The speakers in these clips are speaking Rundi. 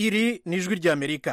iri ni ijwi ry'amerika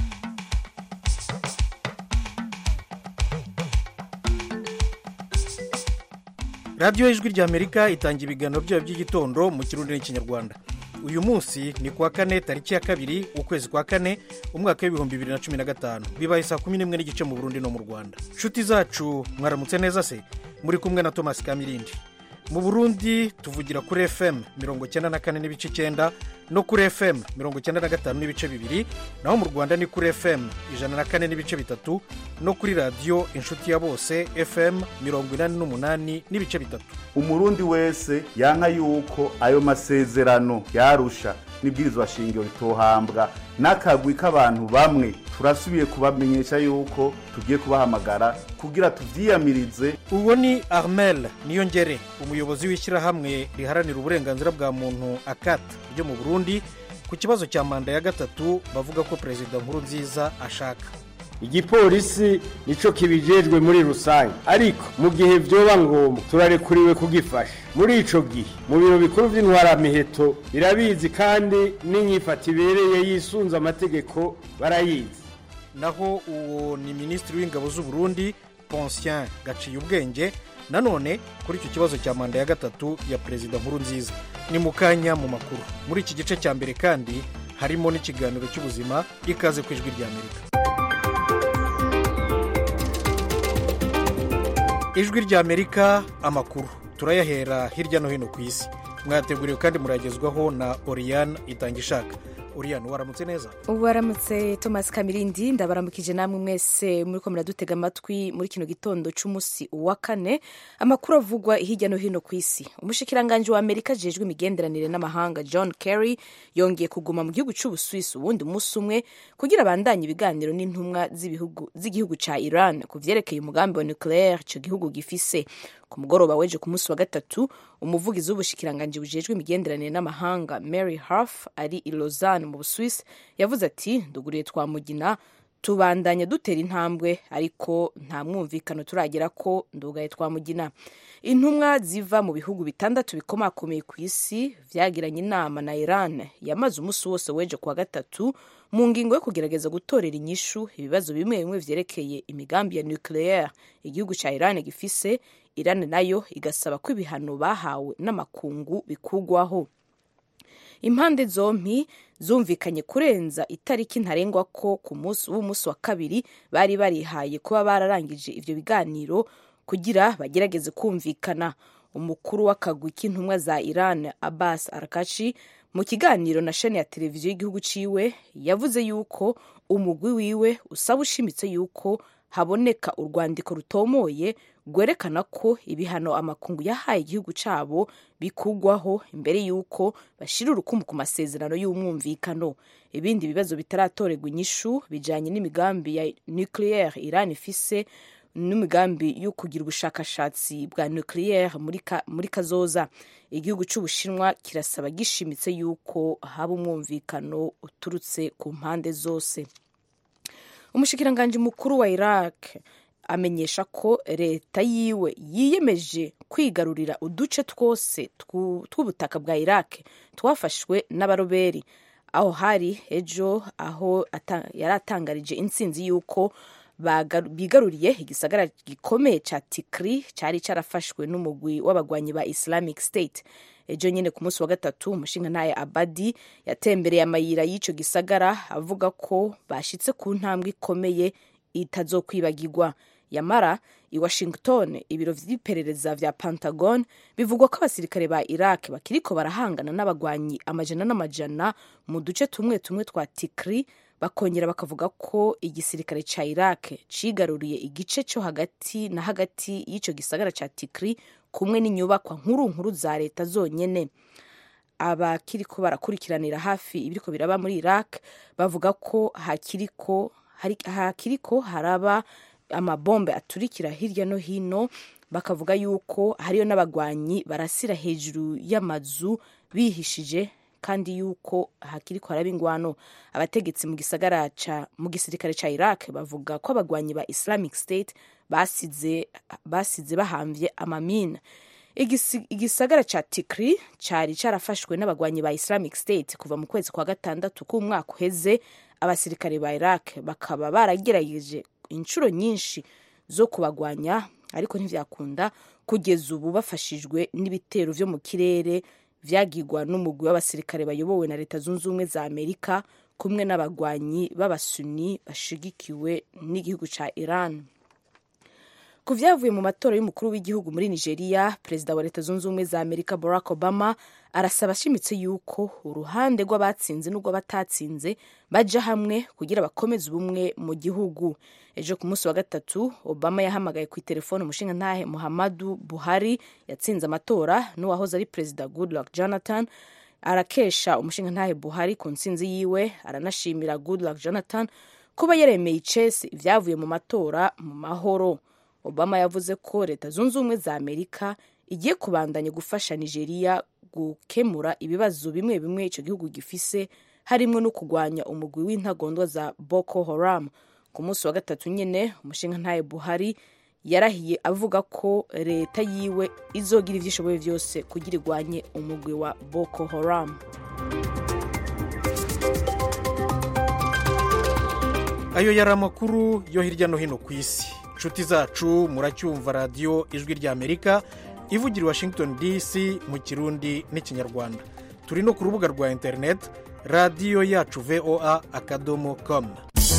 radiyo y'ijwi ry'amerika itanga ibiganiro byayo by'igitondo mu kirundi n'ikinyarwanda uyu munsi ni kuwa kane tariki ya kabiri ukwezi kwa kane umwaka w'ibihumbi bibiri na cumi na gatanu bibaye saa kumi n'imwe n'igice mu burundi no mu rwanda inshuti zacu mwaramutse neza se muri kumwe na thomas kamirindi mu burundi tuvugira kuri fm mirongo icyenda na kane n'ibice icyenda no kuri fm mirongo icyenda na gatanu n'ibice bibiri naho mu rwanda ni kuri fm ijana na kane n'ibice bitatu no kuri radiyo inshuti ya bose fm mirongo inani n'umunani n'ibice bitatu umurundi wese yanka yuko ayo masezerano yarusha n'ibwirizwa shingiro ritohambwa n'akagwi k'abantu bamwe turasubiye kubamenyesha yuko tugiye kubahamagara kugira tuvyiyamirize uwo ni armel niyongere umuyobozi w'ishyirahamwe riharanira uburenganzira bwa muntu akat ryo mu burundi ku kibazo cya manda ya gatatu bavuga ko perezida nkuru nziza ashaka igipolisi nico kibijejwe muri rusange ariko mu gihe vyoba ngombwa turarekuriwe kugifasha muri ico gihe mu biro bikuru vy'intwaramiheto birabizi kandi n'inyifata ibereye yisunze amategeko barayizi naho uwo ni minisitiri w'ingabo z'u Burundi Poncien gaciye ubwenge nanone kuri icyo kibazo cya manda ya gatatu ya perezida nkuru nziza ni mu kanya mu makuru muri iki gice cya mbere kandi harimo n'ikiganiro cy'ubuzima ikaze ku ijwi ry'amerika ijwi ry'amerika amakuru turayahera hirya no hino ku isi mwateguriwe kandi muragezwaho na oriyane itangishaka oriyane waramutse neza waramutse thomas kamirindi ndabaramukije namwe mwese muri ko muradutega amatwi muri kino gitondo cy'umunsi wa kane amakuru avugwa hirya no hino ku isi umushikiranganji wa amerika ajejwe imigenderanire n'amahanga john kerry yongeye kuguma mu gihugu cy'ubusuwisi uwundi munsi umwe kugira abandanye ibiganiro n'intumwa z'igihugu cya iran ku vyerekeye umugambi wa nucleaire icyo gihugu gifise ku mugoroba weje ku munsi wa gatatu umuvugizi w'ubushikiranganji bujejwe imigenderanire n'amahanga mary harf ari i lausanne mu busuwisi yavuze ati nduguriye twamugina tubandanya dutera intambwe ariko nta mwumvikano turagera ko ndugaye twamugina intumwa ziva mu bihugu bitandatu bikomakomeye ku isi vyagiranye inama na iran yamaze umunsi wose weje kuwa gatatu mu ngingo yo kugerageza gutorera inyishu ibibazo bimwe bimwe vyerekeye imigambi ya nucleaire igihugu ca iran gifise iran nayo igasaba ko ibihano bahawe n'amakungu bikugwaho impande zompi zumvikanye kurenza itariki ntarengwa ko ku munsi w'umunsi wa kabiri bari barihaye kuba bararangije ivyo biganiro kugira bagerageze kumvikana umukuru w'akagwi k'intumwa za iran abbas arakachi mu kiganiro na shani ya televiziyo y'igihugu ciwe yavuze yuko umugwi wiwe usaba ushimitse yuko haboneka urwandiko rutomoye rwerekana ko ibihano amakungu yahaye igihugu cyabo bikugwaho imbere y'uko bashyira urukumu ku masezerano y'umwumvikano ibindi bibazo bitaratorerwa inyishu bijyanye n'imigambi ya nucleaire iran ifise n'imigambi yo kugira ubushakashatsi bwa nucleaire muri kazoza igihugu cy'ubushinwa kirasaba gishimitse y'uko haba umwumvikano uturutse ku mpande zose umushikiranganji mukuru wa iraq amenyesha ko leta yiwe yiyemeje kwigarurira uduce twose tw'ubutaka bwa iraq twafashwe n'abaroberi aho hari ejo aho yari atangarije intsinzi y'uko bigaruriye igisagara gikomeye cya tikiri cyari cyarafashwe n'umugwi w'abagwanyi ba islamic state ejo nyine ku munsi wa gatatu umushingantahe abadi yatembereye amayira y'icyo gisagara avuga ko bashyitse ku ntambwe ikomeye itazokwibagirwa yamara i washington ibiro vy'iperereza vya pentagon bivugwa ko abasirikare ba iraq bakiriko barahangana n'abagwanyi amajana n'amajana mu duce tumwe tumwe twa tikri bakongera bakavuga ko igisirikare ca iraq cigaruriye igice cyo hagati na hagati y'ico gisagara ca tikri kumwe n'inyubakwa nkuru nkuru za leta zonyene abakiriko barakurikiranira hafi ibiriko biraba muri iraq bavuga ko hakiriko hakiriko haraba amabombe aturikira hirya no hino bakavuga yuko hariyo n'abagwanyi barasira hejuru y'amazu bihishije kandi yuko hakiriko haraba ingwano abategetsi mu gisagara ca mu gisirikare ca Iraq bavuga ko abagwanyi ba Islamic State basize basize bahamvye amamina igisagara ca tikri cari carafashwe n'abagwanyi ba islamic state kuva mu kwezi kwa gatandatu k'umwaka uheze abasirikare ba iraq bakaba baragerageje inshuro nyinshi zo kubagwanya ariko ntivyakunda kugeza ubu bafashijwe n'ibitero vyo mu kirere vyagirwa n'umugwi w'abasirikare bayobowe na leta zunze ubumwe za amerika kumwe n'abagwanyi b'abasuni bashigikiwe n'igihugu ca iran ku vyavuye mu matora y'umukuru w'igihugu muri nigeria perezida wa leta zunze ubumwe za amerika barack obama arasaba ashimitse yuko uruhande rw'abatsinze n'urw'abatatsinze baja hamwe kugira bakomeze ubumwe mu gihugu ejo ku munsi wa gatatu obama yahamagaye ku itelefone umushinga ntahe muhammadu buhari yatsinze amatora n'uwahoze ari perezida goodluck jonathan arakesha umushinga ntahe buhari ku ntsinzi yiwe aranashimira goodluck jonathan kuba yaremeye icese ibyavuye mu matora mu mahoro obama yavuze ko leta zunze ubumwe za amerika igiye kubandanya gufasha nigeria gukemura ibibazo bimwe bimwe icyo gihugu gifise harimo no kurwanya umugwi w'intagondwa za boko haram ku munsi wa gatatu nyine umushinga ntaye buhari yarahiye avuga ko leta yiwe izogira ibyo ishoboye byose kugira irwanye umugwi wa boko haram ayo yari amakuru yo hirya no hino ku isi inshuti zacu muracyumva radiyo ijwi ry'amerika ivugira i washington dc mu kirundi n'ikinyarwanda turi no ku rubuga rwa interineti radiyo yacu voa akadomo komu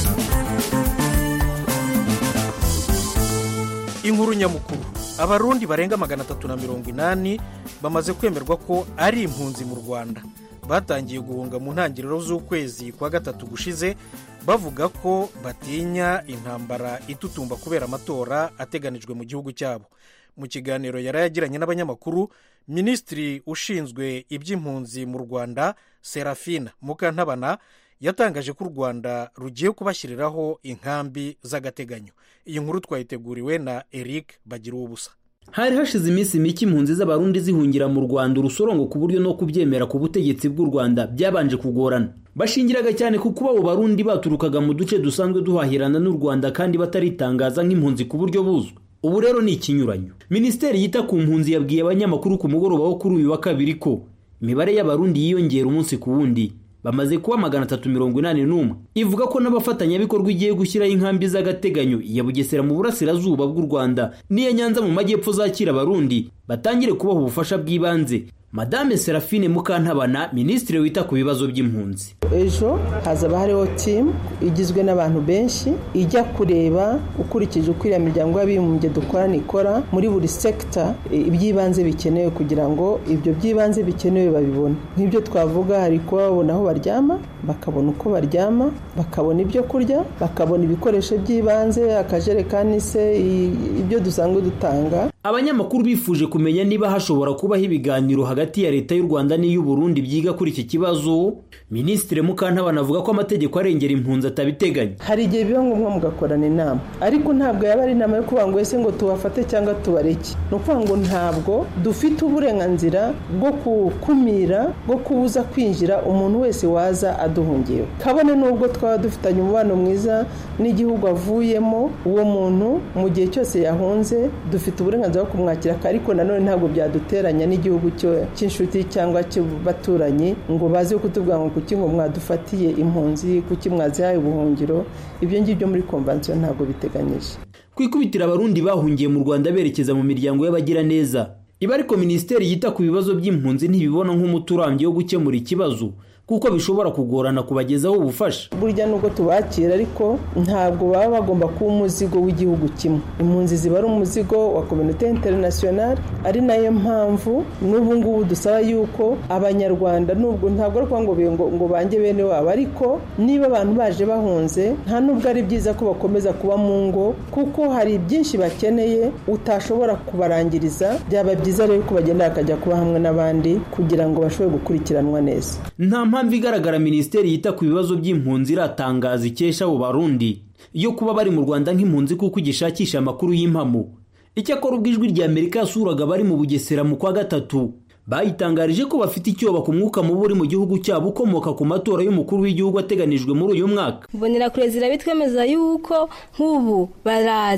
inkuru nyamukuru abarundi barenga magana atatu na mirongo inani bamaze kwemerwa ko ari impunzi mu rwanda batangiye guhunga mu ntangiriro z'ukwezi kwa gatatu gushize bavuga ko batinya intambara itutumba kubera amatora ateganijwe mu gihugu cyabo mu kiganiro yari yagiranye n'abanyamakuru minisitiri ushinzwe iby'impunzi mu rwanda serafina mukantabana yatangaje ko u rwanda rugiye kubashyiriraho inkambi z'agateganyo iyi nkuru twayiteguriwe na eric bagira ubusa hari hashize iminsi mike impunzi z'abarundi zihungira mu rwanda urusorongo ku buryo no kubyemera ku butegetsi bw'u rwanda byabanje kugorana bashingiraga cyane ku kuba abo barundi baturukaga mu duce dusanzwe duhahirana n'u rwanda kandi bataritangaza nk'impunzi ku buryo buzwi ubu rero ni ikinyuranyo minisiteri yita ku mpunzi yabwiye abanyamakuru ku mugoroba wo kuri uyu wa kabiri ko imibare y'abarundi yiyongera umunsi ku wundi bamaze kuba magana atatu mirongo inani n'umwe ivuga ko n'abafatanyabikorwa igiye gushyiraho inkambi z'agateganyo iya bugesera mu burasirazuba bw'u rwanda n'iya nyanza mu majyepfo zakira abarundi batangire kubaha ubufasha bw'ibanze madame serafine mukantabana minisitiri wita ku bibazo by'impunzi ejo hazaba hariho timu igizwe n'abantu benshi ijya kureba ukurikije uko iriya miryango y'abibumbye dukorana ikora muri buri sekita iby'ibanze bikenewe kugira ngo ibyo by'ibanze bikenewe babibone nk'ibyo twavuga hari kuba babona aho baryama bakabona uko baryama bakabona ibyo kurya bakabona ibikoresho by'ibanze akajerekani se ibyo dusanzwe dutanga abanyamakuru bifuje kumenya niba hashobora kubaho ibiganiro hagati ya leta y'u rwanda n'iy'uburundi byiga kuri iki kibazo minisitiri mukantabana avuga ko amategeko arengera impunzi atabiteganya hari igihe biba ngombwa mugakorana inama ariko ntabwo yaba ari inama yo kuvuga ngo ese ngo tubafate cyangwa tubareke ni ukuvuga ngo ntabwo dufite uburenganzira bwo gukumira bwo kubuza kwinjira umuntu wese waza aduhungiyeho kabone n'ubwo twaba dufitanye umubano mwiza n'igihugu avuyemo uwo muntu mu gihe cyose yahunze dufite uburenganzira bwo kumwakira ariko nanone ntabwo byaduteranya n'igihugu cy'inshuti cyangwa cy'abaturanyi ngo baze kutubwira ngo kuki ngo mwadufatiye impunzi kuki mwazihaye ubuhungiro ibyo ngibyo muri komvansiyo ntabwo biteganyije ku ikubitiro abarundi bahungiye mu rwanda berekeza mu miryango y'abagiraneza iba ariko minisiteri yita ku bibazo by'impunzi ntibibona nk'umuti urambye wo gukemura ikibazo kuko bishobora kugorana kubagezaho ubufasha burya nubwo tubakira ariko ntabwo baba bagomba kuba umuzigo w'igihugu kimwe impunzi ziba ari umuzigo wa kominote interinasiyonari ari nayo mpamvu n'ubu ngubu dusaba yuko abanyarwanda nubwo ntabwo ari ukuvuga ngo ngo bange bene wabo ariko niba abantu baje bahunze nta nubwo ari byiza ko bakomeza kuba mu ngo kuko hari byinshi bakeneye utashobora kubarangiriza byaba byiza rero ko bagenda bakajya kuba hamwe n'abandi kugira ngo bashobore gukurikiranwa neza nta mpamvu igaragara minisiteri yita ku bibazo by'impunzi iratangaza ikesha abo barundi yo kuba bari mu rwanda nk'impunzi kuko igishakisha amakuru y'impamo icyakora ubwo ijwi rya amerika yasuraga bari mu bugesera mu kwa gatatu bayitangarije ko bafite icyoba ku mwuka mubi uri mu gihugu cyabo ukomoka ku matora y'umukuru w'igihugu ateganijwe muri uyu mwaka mbonera kure zirabitwemeza yuko nk'ubu baraza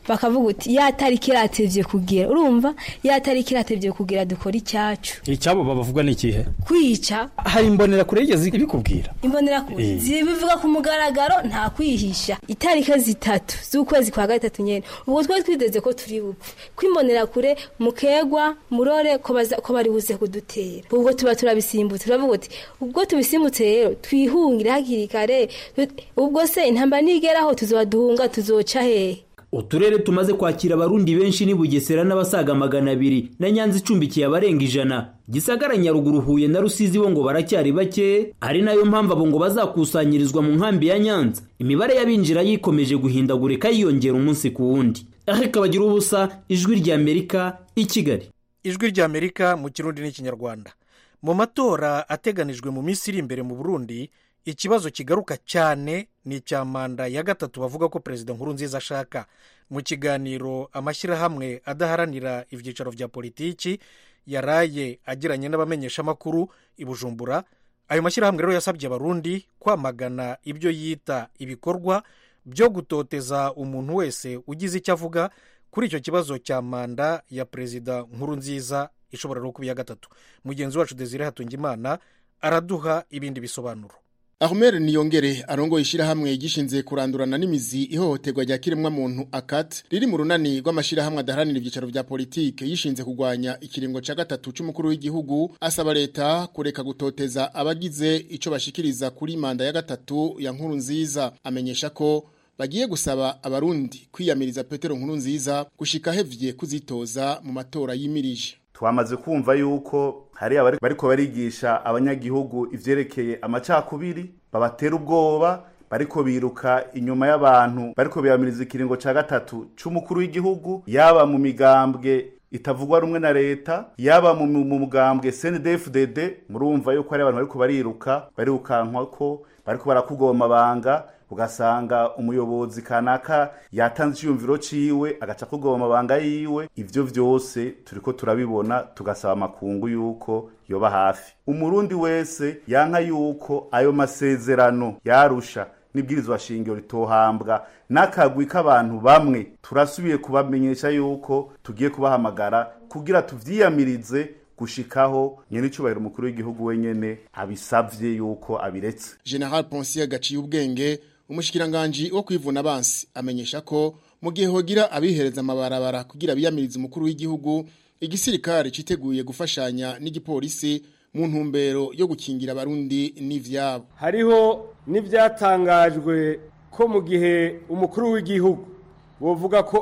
bakavuga uti ya tariki iratevye kugera urumva ya tariki iratevye kugera dukora icyacu icyabo babavuga ni ikihe kwica hari imbonera kure yigeze ibikubwira imbonera kure zibivuga ku mugaragaro nta kwihisha itariki zitatu z'ukwezi kwa gatatu nyene ubwo twari twiteze ko turi bupfe kwimbonera kure mukegwa murore ko baza ko bari buze kudutera ubwo tuba turabisimbutse turavuga uti ubwo tubisimbutse rero twihungire hakiri kare ubwo se intambara nigeraho tuzoba duhunga tuzoca hehe uturere tumaze kwakira abarundi benshi ni bugesera n'abasaga magana abiri na nyanza icumbikiye abarenga ijana gisagara nyaruguru huye na rusizi bo ngo baracyari bake ari nayo mpamvu abo ngo bazakusanyirizwa mu nkambi ya nyanza imibare y'abinjira yikomeje guhindagurika yiyongera umunsi ku wundi ariko bagira ubusa ijwi ry'amerika i kigali ijwi ry'amerika mu kirundi n'ikinyarwanda mu matora ateganijwe mu minsi iri imbere mu burundi ikibazo kigaruka cyane ni icya manda ya gatatu bavuga ko perezida nkuru nziza ashaka mu kiganiro amashyirahamwe adaharanira ibyicaro bya politiki yaraye agiranye n'abamenyeshamakuru i bujumbura ayo mashyirahamwe rero yasabye abarundi kwamagana ibyo yita ibikorwa byo gutoteza umuntu wese ugize icyo avuga kuri icyo kibazo cya manda ya perezida nkuru nziza ishobora no kuba iya gatatu mugenzi wacu desire hatungimana araduha ibindi bisobanuro ahumeri niyongere arongoye ishyirahamwe gishinze kurandurana n'imizi ihohoterwa rya kiremwamuntu akati riri mu runani rw'amashyirahamwe adaharanira ibyicaro bya politike yishinze kurwanya ikiringo cya gatatu cy'umukuru w'igihugu asaba leta kureka gutoteza abagize icyo bashikiriza kuri manda ya gatatu ya nkuru nziza amenyesha ko bagiye gusaba abarundi kwiyamiriza petero nkuru nziza gushika hevye kuzitoza mu matora yimirije twamaze kumva yuko hari abari bariko barigisha abanyagihugu ivyerekeye amacakubiri babatera ubwoba bariko biruka inyuma y'abantu bariko biyamiriza ikiringo ca gatatu c'umukuru w'igihugu yaba mu migambwe itavugwa rumwe na leta yaba mu mugambwe CNDD-FDD murumva yuko hari abantu bariko bariruka barirukankwa ko bariko barakugoma banga ugasanga umuyobozi kanaka yatanze icyumviro ciwe agaca kugoma amabanga yiwe ivyo vyose turiko turabibona tugasaba amakungu yuko yoba hafi umurundi wese yanka yuko ayo masezerano yarusha n'ibwirizwa shingiro ritohambwa n'akagwi k'abantu bamwe turasubiye kubamenyesha yuko tugiye kubahamagara kugira tuvyiyamirize gushikaho nyene icubahiro umukuru w'igihugu wenyene abisavye yuko abiretse General Ponsier gaciye ubwenge umushikiranganji wo kwivuna abansi amenyesha ko mu gihe hogira abihereza amabarabara kugira biyamirize umukuru w'igihugu igisirikare citeguye gufashanya n'igipolisi mu ntumbero yo gukingira abarundi n'ivyabo hariho n'ivyatangajwe ko mu gihe umukuru w'igihugu bovuga ko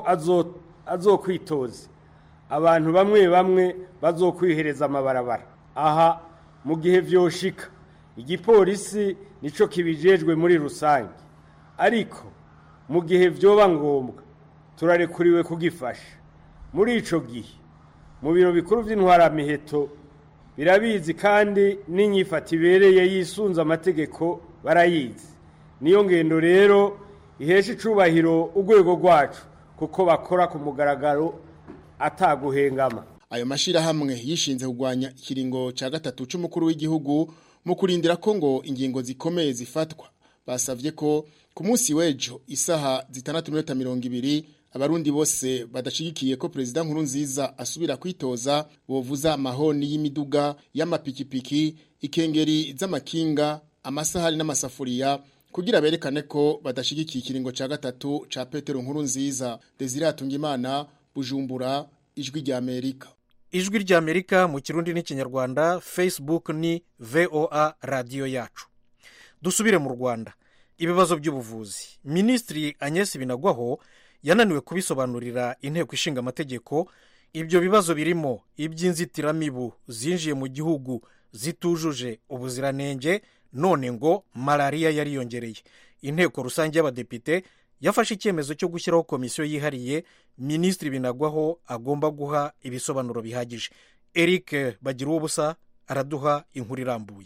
azokwitoza abantu bamwe bamwe bazokwihereza amabarabara aha mu gihe vyoshika igipolisi nico kibijejwe muri rusange ariko mu gihe vyoba ngombwa turarekuriwe kugifasha muri ico gihe mu biro bikuru vy'intwaramiheto birabizi kandi n'inyifata ibereye yisunze amategeko barayizi niyo ngendo rero ihesha icubahiro urwego rwacu kuko bakora ku mugaragaro ataguhengama ayo mashirahamwe yishinze kugwanya ikiringo ca gatatu c'umukuru w'igihugu mu kurindira ko ngo ingingo zikomeye zifatwa basavye ko ku munsi w'ejo isaha zitandatu minota mirongo ibiri abarundi bose badashigikiye ko perezida nkuru nziza asubira kwitoza bovuza amahoni y'imiduga y'amapikipiki ikengeri z'amakinga amasahani n'amasafuriya kugira berekane ko badashigikiye ikiringo ca gatatu ca petero nkuru nziza desire hatungimana bujumbura ijwi rya amerika ijwi rya amerika mu kirundi n'ikinyarwanda facebook ni voa radiyo yacu dusubire mu rwanda ibibazo by'ubuvuzi minisitiri agnes binagwaho yananiwe kubisobanurira inteko ishinga amategeko ibyo bibazo birimo iby'inzitiramibu zinjiye mu gihugu zitujuje ubuziranenge none ngo malariya yariyongereye inteko rusange y'abadepite yafashe icyemezo cyo gushyiraho komisiyo yihariye minisitiri binagwaho agomba guha ibisobanuro bihagije eric bagira ubusa araduha inkuru irambuye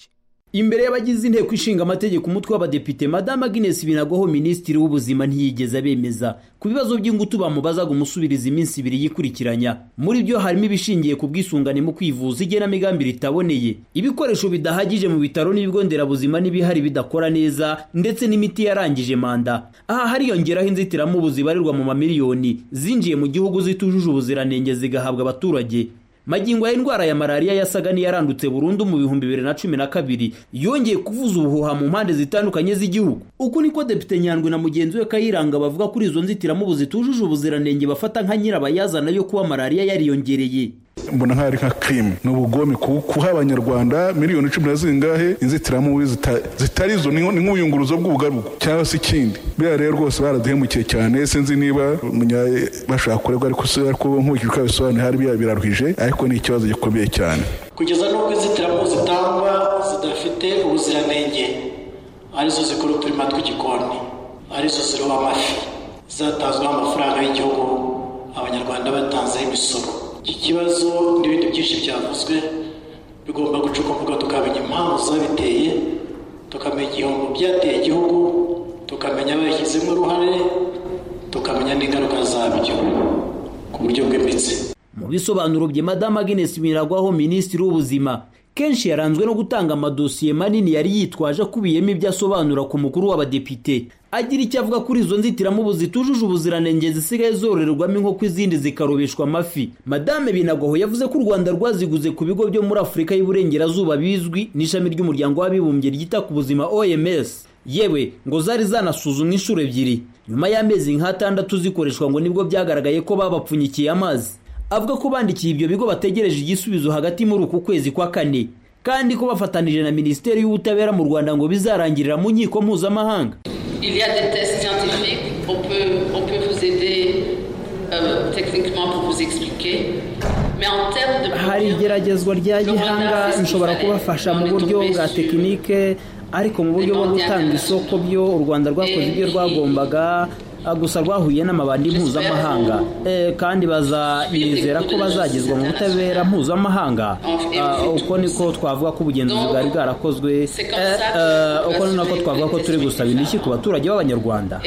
imbere y'abagize inteko ishinga amategeko umutwe w'abadepite madame agnes binagwaho minisitiri w'ubuzima ntiyigeze abemeza ku bibazo by'ingutu bamubazaga umusubiriza iminsi ibiri yikurikiranya muri byo harimo ibishingiye ku bwisungane mu kwivuza igenamigambi ritaboneye ibikoresho bidahagije mu bitaro n'ibigo nderabuzima n'ibihari bidakora neza ndetse n'imiti yarangije manda aha hariyongeraho inzitiramubu zibarirwa mu mamiliyoni zinjiye mu gihugu zitujuje ubuziranenge zigahabwa abaturage magingo ya indwara ya malariya yasaga n'iyarandutse burundu mu bihumbi bibiri na cumi na kabiri yongeye kuvuza ubuhuha mu mpande zitandukanye z'igihugu uku niko depite nyandwi na mugenzi we kayiranga bavuga kuri izo nzitiramubu zitujuje ubuziranenge bafata nka nyirabayazana yo kuba malariya yariyongereye mbona nk'aho ari nka kirime ni ubugome kuha abanyarwanda miliyoni cumi na zingahe inzitiramubu zitari zo ni nk'ubuyunguruzo bw'ubugarugu cyangwa se ikindi biriya rero rwose baraduhemukiye cyane sinzi niba bashaka kuregwa ariko nkurikije uko bisobanuye hari biraruhije ariko ni ikibazo gikomeye cyane kugeza n'ubwo inzitiramubu zitangwa zidafite ubuziranenge arizo zikora uturima tw'igikoni arizo ziroba amafi zatanzweho amafaranga y'igihugu abanyarwanda batanzeho imisoro iki kibazo n'ibindi byinshi byavuzwe bigomba gucukumbuka tukamenya impamvu zabiteye tukamenya igihombo byateye igihugu tukamenya ababishyizemo uruhare tukamenya n'ingaruka zabyo ku buryo bwimbitse mu bisobanuro bye madamu agnes miragwaho minisitiri w'ubuzima kenshi yaranzwe no gutanga amadosiye manini yari yitwaje akubiyemo ibyo asobanura ku mukuru w'abadepite agira icyo avuga kuri izo nzitiramubu zitujuje ubuziranenge zisigaye zororerwamo inkoko izindi zikarobeshwa amafi madame binagwaho yavuze ko u rwanda rwaziguze ku bigo byo muri afurika y'uburengerazuba bizwi n'ishami ry'umuryango w'abibumbye ryita ku buzima oms yewe ngo zari zanasuzumwa inshuro ebyiri nyuma y'amezi nk'atandatu zikoreshwa ngo nibwo byagaragaye ko babapfunyikiye amazi avuga ko bandikiye ibyo bigo bategereje igisubizo hagati muri uku kwezi kwa kane kandi ko bafatanije na minisiteri y'ubutabera mu rwanda ngo bizarangirira mu nkiko mpuzamahanga Il y a des tests scientifiques, on peut, on peut vous aider euh, techniquement pour vous expliquer. Mais en termes de hari igeragezwa rya gihanga nshobora kubafasha mu buryo bwa tekinike ariko mu buryo bwo gutanga isoko byo u rwanda rwakoze ibyo rwagombaga gusa rwahuye n'amabandi mpuzamahanga kandi bazanizera ko bazagezwa mu butabera mpuzamahanga uko niko twavuga ko ubugenzuzi bwari bwarakozwe uko ni nako twavuga ko turi gusaba indishyi ku baturage b'abanyarwanda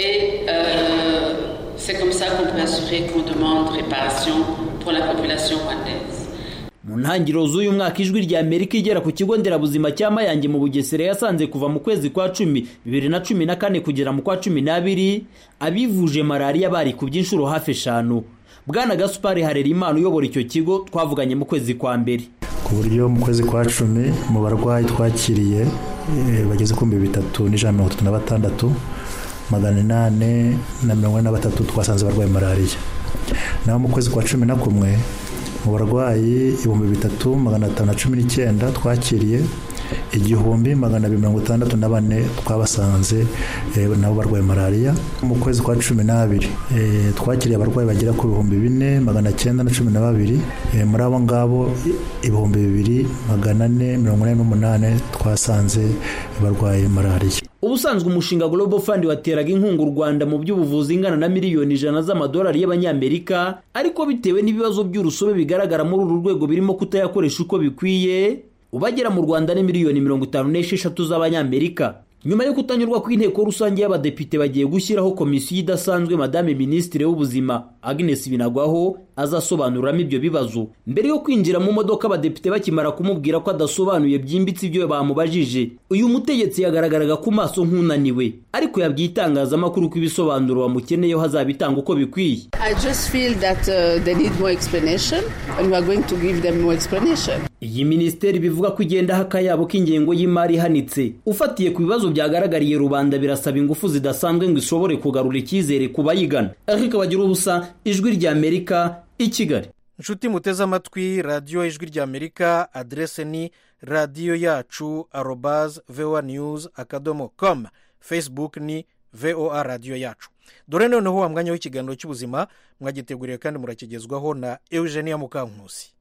c'est comme ça qu'on peut assurer qu'on demande réparation pour la population rwandaise mu ntangiriro z'uyu mwaka ijwi rya amerika igera ku kigo nderabuzima cya mayange mu bugesera yasanze kuva mu kwezi kwa cumi bibiri na cumi na kane kugera mu kwa cumi n'abiri abivuje malariya bari ku by'inshuro hafi eshanu bwana gasupari harera imana uyobora icyo kigo twavuganye mu kwezi kwa mbere ku buryo mu kwezi kwa cumi mu barwayi twakiriye bageze ku bihumbi bitatu n'ijana mirongo itatu na batandatu magana inani na mirongo ine na batatu twasanze barwaye malariya naho mu kwezi kwa cumi na kumwe mu barwayi ibihumbi bitatu magana atanu na cumi n'icyenda twakiriye igihumbi magana abiri mirongo itandatu na bane twabasanze nabo barwaye malariya mu kwezi kwa cumi n'abiri twakiriye abarwayi bagera ku bihumbi bine magana cyenda na cumi na babiri muri abo ngabo ibihumbi bibiri magana ane mirongo ine n'umunani twasanze barwaye malariya ubusanzwe umushinga global fund wateraga inkunga u rwanda mu by'ubuvuzi ingana na miliyoni ijana z'amadolari y'abanyamerika ariko bitewe n'ibibazo by'urusobe bigaragara muri uru rwego birimo kutayakoresha uko bikwiye ubagera mu rwanda ni miliyoni mirongo itanu n'esheshatu z'abanyamerika nyuma yo kutanyurwa kw'inteko rusange y'abadepite bagiye gushyiraho komisiyo idasanzwe madame minisitiri w'ubuzima agnes binagwaho azasobanuriramo ibyo bibazo mbere yo kwinjira mu modoka abadepite bakimara kumubwira ko adasobanuye byimbitse ibyo bamubajije uyu mutegetsi yagaragaraga ku maso nk'unaniwe ariko yabwiye itangazamakuru ko ibisobanuro bamukeneyeho hazabitanga uko bikwiye I just feel that uh, they need more explanation and we are going to give them more explanation. iyi minisiteri bivuga ko igendaho akayabo k'ingengo y'imari ihanitse ufatiye ku bibazo byagaragariye rubanda birasaba ingufu zidasanzwe ngo ishobore kugarura icyizere ku bayigana ariko bagira ubusa ijwi ry'amerika i kigali inshuti muteze amatwi radiyo ijwi ry'amerika aderese ni radiyo yacu arobaze voa news akadomo komu facebook ni voa radiyo yacu dore noneho wa mwanya w'ikiganiro cy'ubuzima mwagiteguriye kandi murakigezwaho na eugenia mukankusi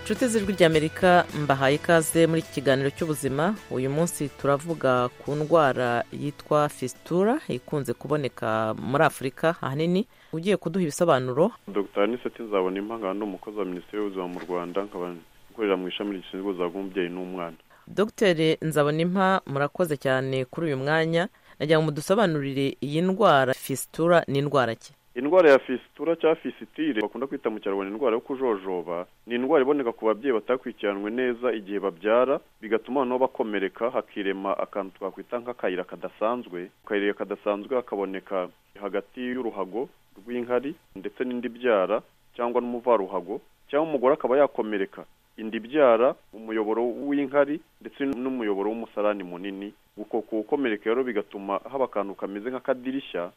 inshuti z'ijwi ry'amerika mbahaye ikaze muri iki kiganiro cy'ubuzima uyu munsi turavuga ku ndwara yitwa fisitura ikunze kuboneka muri afurika ahanini ugiye kuduha ibisobanuro dr aniseti nzabona impanga ni umukozi wa minisiteri y'ubuzima mu rwanda nkaba nkorera mu ishami rishinzwe ubuzima bw'umubyeyi n'umwana dr nzabonimpa murakoze cyane kuri uyu mwanya nagira ngo mudusobanurire iyi ndwara fisitura ni indwara ki indwara ya fisitura cyangwa fisitire bakunda kwita mu kinyarwanda indwara yo kujojoba ni indwara iboneka ku babyeyi batakurikiranwe neza igihe babyara bigatuma noneho bakomereka hakirema akantu twakwita nk'akayira kadasanzwe akayira kadasanzwe hakaboneka hagati y'uruhago rw'inkari ndetse n'indi byara cyangwa n'umuvaruhago cyangwa umugore akaba yakomereka inda ibyara umuyoboro w'inkari ndetse n'umuyoboro w'umusarani munini uko kuwukomereka rero bigatuma haba akantu kameze nk'akadirishya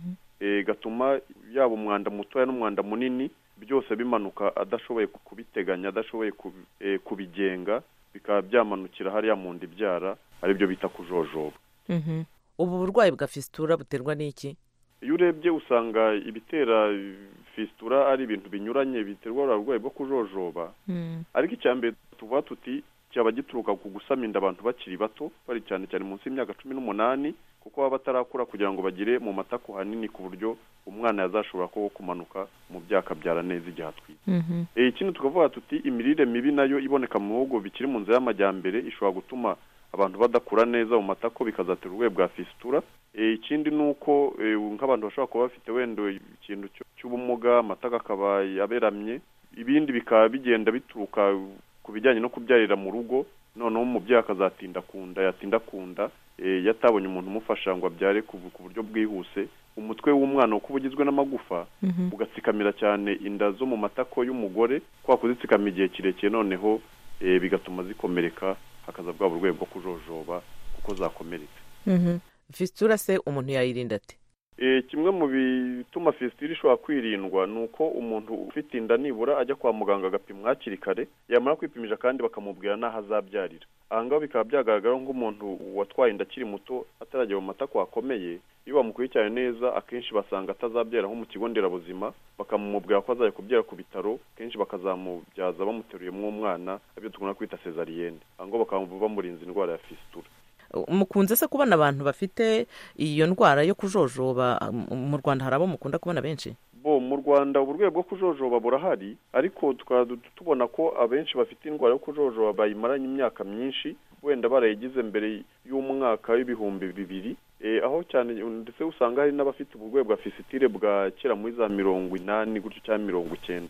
gatuma yaba umwanda mutoya n'umwanda munini byose bimanuka adashoboye kubiteganya adashoboye kubigenga bikaba byamanukira hariya mu nda ibyara aribyo bita kujojoba ubu burwayi bwa fisitura buterwa n'iki iyo urebye usanga ibitera fisitura ari ibintu binyuranye biterwa uburwayi bwo kujojoba ariko icya mbere tuvuga tuti cyaba gituruka ku gusama inda abantu bakiri bato bari cyane cyane munsi y'imyaka cumi n'umunani kuko baba batarakura kugira ngo bagire mu matako hanini ku buryo umwana yazashobora ko kumanuka mu byaka byara neza igihe atwite ikindi tukavuga tuti imirire mibi nayo iboneka mu bihugu bikiri mu nzira y'amajyambere ishobora gutuma abantu badakura neza mu matako bikazatera uburwayi bwa fisitura ikindi ni uko nk'abantu bashobora kuba bafite wenda ikintu cy'ubumuga amatako akaba yaberamye ibindi bikaba bigenda bituruka ku bijyanye no kubyarira mu rugo noneho umubyeyi akazatinda ku nda yatinda ku nda yatabonye umuntu umufasha ngo abyare ku buryo bwihuse umutwe w'umwana uko uba ugizwe n'amagufa ugatsikamira cyane inda zo mu matako y'umugore kwa kuzitsikama igihe kirekire noneho bigatuma zikomereka hakaza bwa burwayi bwo kujojoba kuko zakomeretse fisitura se umuntu yayirinda ate kimwe mu bituma fisitura ishobora kwirindwa ni uko umuntu ufite inda nibura ajya kwa muganga agapimwa hakiri kare yamara kwipimisha kandi bakamubwira n'aho azabyarira aha ngaha bikaba byagaragara nk'umuntu watwaye inda akiri muto atarajya mu matako hakomeye iyo bamukurikiranye neza akenshi basanga atazabyara nko mu kigo nderabuzima bakamubwira ko azajya kubyara ku bitaro kenshi bakazamubyaza bamuteruyemo umwana aribyo dukunda kwita sezariyene aha ngaha bakaba bamurinze indwara ya fisitura mukunze se kubona abantu bafite iyo ndwara yo kujojoba mu rwanda hari abo mukunda kubona benshi bo mu rwanda uburwayi bwo kujojoba burahari ariko tukaba tubona ko abenshi bafite indwara yo kujojoba bayimaranye imyaka myinshi wenda barayigize mbere y'umwaka w'ibihumbi bibiri aho cyane ndetse usanga hari n'abafite uburwayi bwa fisitire bwa kera muri za mirongo inani gutyo cyangwa mirongo icyenda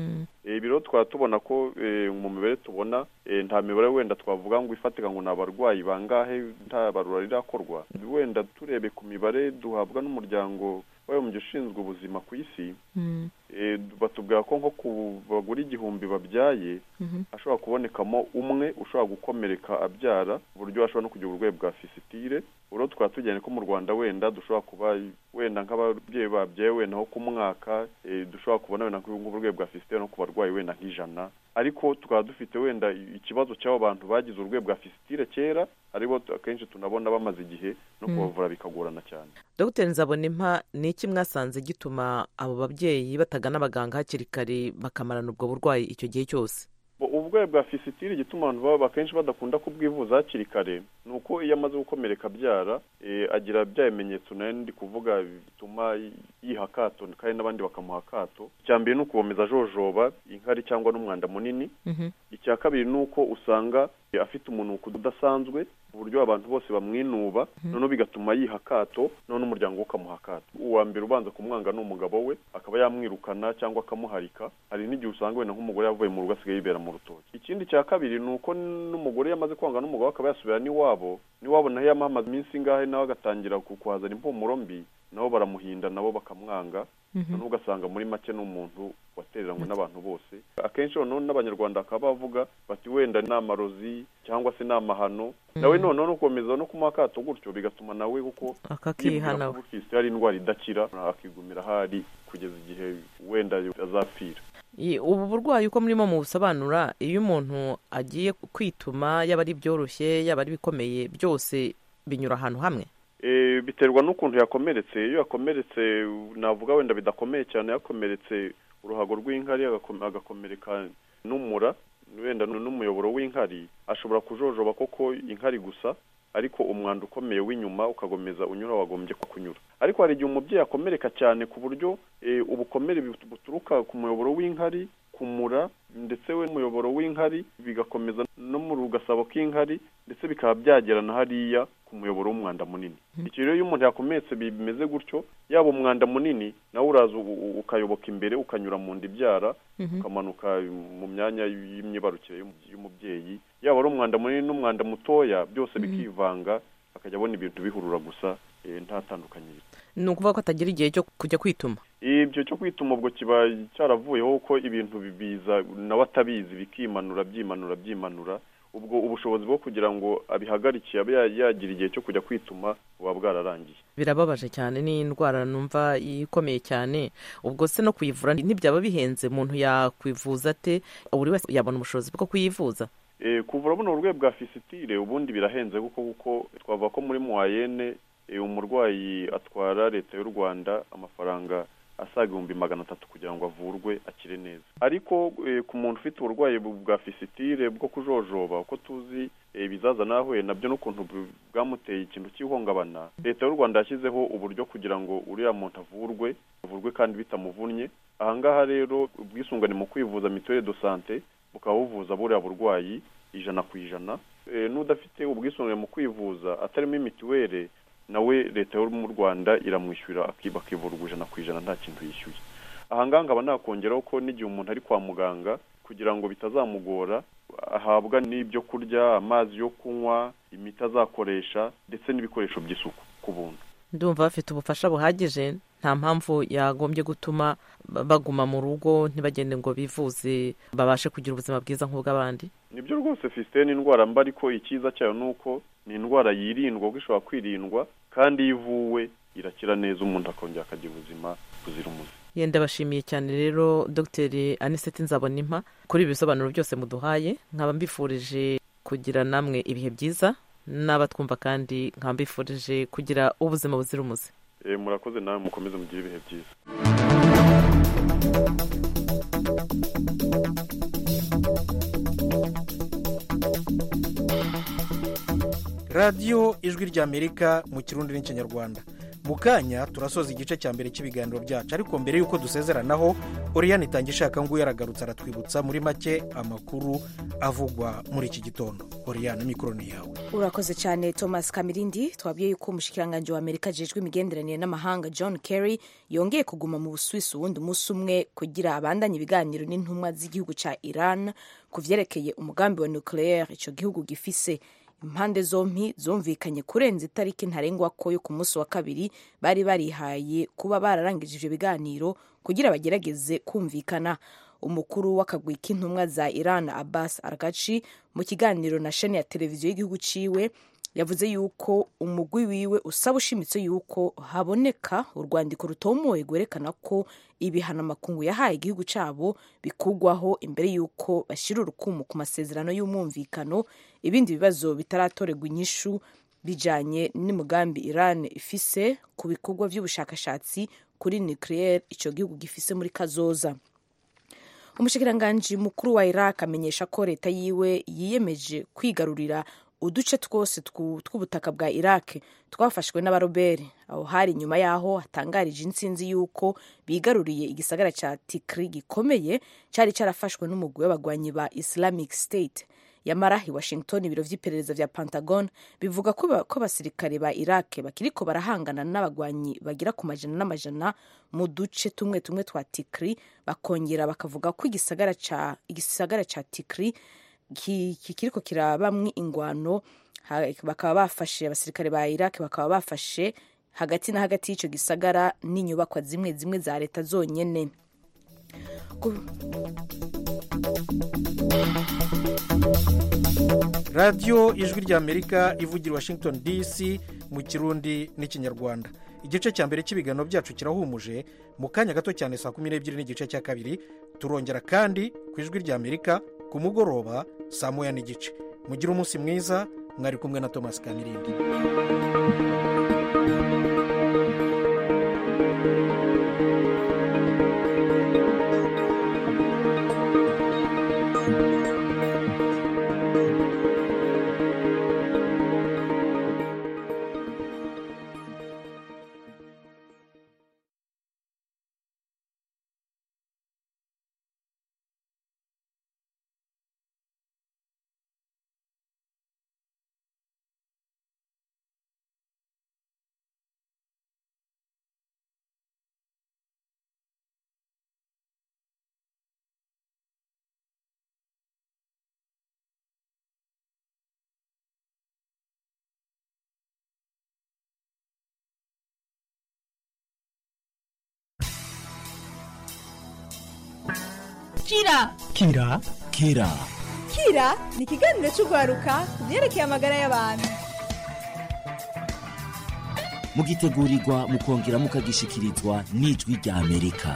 ibi rero twaba tubona ko mu mibare tubona nta mibare wenda twavuga ngo ifatika ngo ni abarwayi bangahe nta barura rirakorwa wenda turebe ku mibare duhabwa n'umuryango w'abibumbye ushinzwe ubuzima ku isi batubwira ko nko ku bagore igihumbi babyaye hashobora kubonekamo umwe ushobora gukomereka abyara ku buryo ashobora no kugira uburwayi bwa fisitire rero tukaba tujyanye ko mu rwanda wenda dushobora kuba wenda nk'ababyeyi babyaye wenda nko ku mwaka dushobora kubona wenda nk'uburwayi bwa fisitire no ku barwayi wenda nk'ijana ariko tukaba dufite wenda ikibazo cy'abo bantu bagize uburwayi bwa fisitire kera aribo akenshi tunabona bamaze igihe no kubavura bikagorana cyane dr nzabonimpa ni iki mwasanze gituma abo babyeyi batagana abaganga hakiri kare bakamarana ubwo burwayi icyo gihe cyose uburwayi bwa fisitire igituma abantu baba akenshi badakunda kubwivuza hakiri kare ni uko iyo amaze gukomereka abyara agira bya bimenyetso nayo ndi kuvuga bituma yiha akato kandi n'abandi bakamuha akato icya mbere ni ukubomeza ajojoba inkari cyangwa n'umwanda munini icya kabiri ni uko usanga afite umunuko udasanzwe ku buryo abantu bose bamwinuba noneho bigatuma yiha akato noneho umuryango we ukamuha akato uwa mbere ubanza kumwanga ni umugabo we akaba yamwirukana cyangwa akamuharika hari n'igihe usanga wenda nk'umugore yavuye mu rugo asigaye yibera mu rutoki ikindi cya kabiri ni uko n'umugore yamaze kwanga n'umugabo akaba yasubira n'iwabo n'iwabo naho yamamaza iminsi ingahe nawe agatangira kuhazana impumuro mbi nabo baramuhinda nabo bakamwanga noneho ugasanga muri make ni umuntu watereranywe n'abantu bose akenshi noneho n'abanyarwanda bakaba bavuga bati wenda ni amarozi cyangwa se ni amahano nawe noneho no gukomeza no kumuha akato gutyo bigatuma nawe kuko akakihana ufite hari indwara idakira akigumira ahari kugeza igihe wenda azapfira ubu burwayi uko murimo mubusobanura iyo umuntu agiye kwituma yaba ari byoroshye yaba ari bikomeye byose binyura ahantu hamwe biterwa n'ukuntu yakomeretse iyo yakomeretse navuga wenda bidakomeye cyane yakomeretse uruhago rw'inkari agakomereka n'umura wenda n'umuyoboro w'inkari ashobora kujojoba koko inkari gusa ariko umwanda ukomeye w'inyuma ukagomeza unyura wagombye kunyura ariko hari igihe umubyeyi akomereka cyane ku buryo ubukomere buturuka ku muyoboro w'inkari kumura ndetse we umuyoboro w'inkari bigakomeza no mu rugasabo k'inkari ndetse bikaba byagera na hariya ku muyoboro w'umwanda munini icyo rero iyo umuntu yakomeretse bimeze gutyo yaba umwanda munini nawe uraza ukayoboka imbere ukanyura mu nda ibyara ukamanuka mu myanya y'imyibarukire y'umubyeyi yaba ari umwanda munini n'umwanda mutoya byose bikivanga akajya abona ibintu bihurura gusa nta tandukanyirizo ni ukuvuga ko atagira igihe cyo kujya kwituma ibyo cyo kwituma ubwo kiba cyaravuyeho ko ibintu bibiza nawe atabizi bikimanura byimanura byimanura ubwo ubushobozi bwo kugira ngo abihagarike abe yagira igihe cyo kujya kwituma buba bwararangiye birababaje cyane ni indwara numva ikomeye cyane ubwo se no kuyivura ntibyaba bihenze umuntu yakwivuza ate buri wese yabona ubushobozi bwo kuyivuza kuvura buno burwayi bwa fisitire ubundi birahenze kuko kuko twavuga ko muri muwayene umurwayi atwara leta y'u rwanda amafaranga asaga ibihumbi magana atatu kugira ngo avurwe akire neza ariko ku muntu ufite uburwayi bwa fisitire bwo kujojoba uko tuzi ibizaza nahuye nabyo n'ukuntu bwamuteye ikintu cy'ihungabana leta y'u rwanda yashyizeho uburyo kugira ngo uriya muntu avurwe avurwe kandi bitamuvunnye ahangaha rero ubwisungane mu kwivuza mituweli do sante bukaba buvuza buriya burwayi ijana ku ijana n'udafite ubwisungane mu kwivuza atarimo imituweli nawe leta yo mu rwanda iramwishyura bakivurwa ijana ku ijana nta kintu yishyuye ahangaha nkaba nakongeraho ko n'igihe umuntu ari kwa muganga kugira ngo bitazamugora ahabwa n'ibyo kurya amazi yo kunywa imiti azakoresha ndetse n'ibikoresho by'isuku ku buntu ndumva bafite ubufasha buhagije nta mpamvu yagombye gutuma baguma mu rugo ntibagende ngo bivuze babashe kugira ubuzima bwiza nk'ubw'abandi nibyo rwose fisite ni indwara mba ariko icyiza cyayo ni uko ni indwara yirindwa kuko ishobora kwirindwa kandi iyo ivuwe irakira neza umuntu akongera akagira ubuzima buzira umuze yenda bashimiye cyane rero dogiteri aniseti nzabonimpa kuri ibi bisobanuro byose muduhaye nkaba mbifurije kugira namwe ibihe byiza n'abatwumva kandi nkaba mbifurije kugira ubuzima buzira umuze murakoze nawe mukomeze mugire ibihe byiza radiyo ijwi ry'amerika mu kirundi n'ikinyarwanda mu kanya turasoza igice cya mbere cy'ibiganiro byacu ariko mbere y'uko dusezeranaho oriyani itanga ishaka ngo yaragarutse aratwibutsa muri make amakuru avugwa muri iki gitondo oriyani mikoro ni yawe urakoze cyane thomas kamirindi twabwiye yuko umushyikiranganje wa amerika ajejwe imigenderanire n'amahanga john kerry yongeye kuguma mu busuwisi uwundi umunsi umwe kugira abandanye ibiganiro n'intumwa z'igihugu cya iran ku byerekeye umugambi wa nucleaire icyo gihugu gifise impande zombi zumvikanye kurenza itariki ntarengwa ko yo ku munsi wa kabiri bari barihaye kuba bararangije ibyo biganiro kugira bagerageze kumvikana umukuru w'akagwi k'intumwa za iran abbas aragaci mu kiganiro na sheni ya televiziyo y'igihugu ciwe yavuze yuko umugwi wiwe usaba ushimitse yuko haboneka urwandiko rutomoye rwerekana ko ibihano amakungu yahaye igihugu cyabo bikugwaho imbere y'uko bashyira urukumu ku masezerano y'umwumvikano ibindi bibazo bitaratorerwa inyishu bijyanye n'umugambi iran ifise ku bikorwa by'ubushakashatsi kuri nucleaire icyo gihugu gifise muri kazoza umushikiranganji mukuru wa iraq amenyesha ko leta yiwe yiyemeje kwigarurira uduce twose tw'ubutaka bwa iraq twafashwe n'abaroberi aho hari nyuma y'aho hatangarije insinzi y'uko bigaruriye igisagara cya tikri gikomeye cyari cyarafashwe n'umugwi w'abagwanyi ba islamic state yamara i washington ibiro vy'iperereza vya pentagon bivuga ko abasirikare ba iraq bakiriko barahangana n'abagwanyi bagira ku majana n'amajana mu duce tumwe tumwe twa tikri bakongera bakavuga ko igisagara ca, igisagara ca tikri kikiriko kirabamwo ingwano bakaba bafashe abasirikare ba iraq bakaba bafashe hagati na hagati y'ico gisagara n'inyubakwa zimwe zimwe za leta zonyene radiyo ijwi ry'amerika ivugira washington dc mu kirundi n'ikinyarwanda igice cya mbere cy'ibiganiro byacu kirahumuje mu kanya gato cyane saa kumi n'ebyiri n'igice cya kabiri turongera kandi ku ijwi ry'amerika ku mugoroba saa moya n'igice mugire umunsi mwiza mwari kumwe na thomas kamirindi kira kira kira kira ni ikiganiro cy'urwaruka ku byerekeye amagara y'abantu mugitegurirwa mukongera mukagishikirizwa n'ijwi rya amerika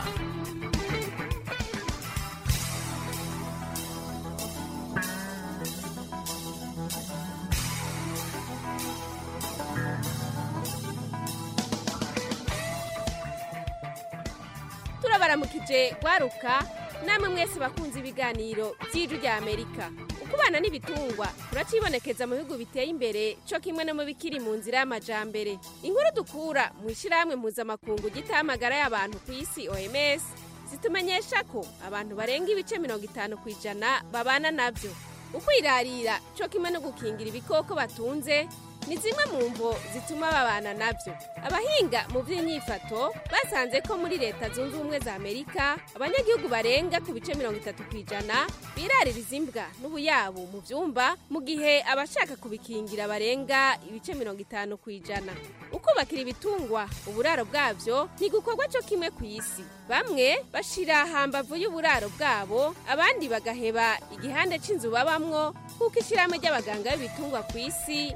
turabaramukije rwaruka namwe mwese bakunze ibiganiro by'ijwi rya amerika ukubana n'ibitungwa turacibonekeza mu bihugu biteye imbere cyo kimwe no mu bikiri mu nzira y'amajambere inkuru dukura mu ishyirahamwe mpuzamakungu gitamagara y'abantu ku isi oms zitumenyesha ko abantu barenga ibice mirongo itanu ku ijana babana nabyo ukwirarira cyo kimwe no gukingira ibikoko batunze ni zimwe mu mvo zituma babana nabyo abahinga mu by'inyifato basanze ko muri leta zunze ubumwe za amerika abanyagihugu barenga ku bice mirongo itatu ku ijana biraririza imbwa n'ubuyabu mu byumba mu gihe abashaka kubikingira barenga ibice mirongo itanu ku ijana ukubakira ibitungwa uburaro bwabyo ntigukorwa cyo kimwe ku isi bamwe bashira hambavu y'uburaro bwabo abandi bagaheba igihande cy'inzu babamwo kuko ishyirahamwe ry'abaganga b'ibitungwa ku isi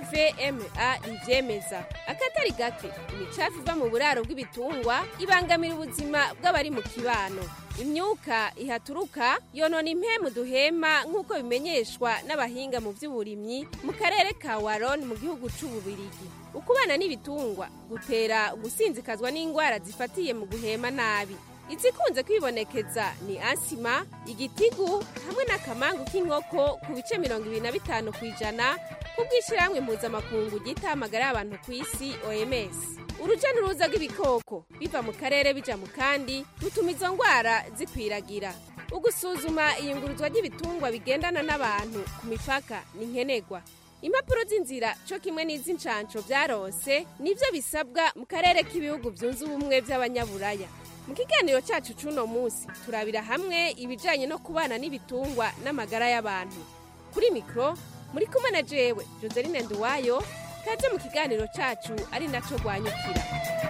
avma ribyemeza akatari gake imicafu iva mu buraro bw'ibitungwa ibangamira ubuzima bw'abari mu kibano imyuka ihaturuka yonona impemu duhema nk'uko bimenyeshwa n'abahinga mu by'uburimyi mu karere ka waron mu gihugu c'ububirigi ukubana n'ibitungwa gutera gusinzikazwa n'indwara zifatiye mu guhema nabi izikunze kwibonekeza ni asima igitigu hamwe n'akamangu k'inkoko ku bice mirongo ibiri na bitanu ku ijana kubw'ishyirahamwe mpuzamakungu gita amagara y'abantu ku isi oms urujya n'uruza rw'ibikoko biva mu karere bija mu kandi rutuma izo ndwara zikwiragira ugusuzuma iyunguruzwa ry'ibitungwa bigendana n'abantu ku mipaka ni nkenerwa impapuro z'inzira cyo kimwe n'iz'inshansho byaronse nibyo bisabwa mu karere k'ibihugu byunze ubumwe by'abanyaburaya mu kiganiro cyacu cy'uno munsi turabira hamwe ibijyanye no kubana n'ibitungwa n'amagara y'abantu kuri mikoro muri kumwe na jewe joseline nduwayo kaze mu kiganiro cyacu ari nacyo rwanyukira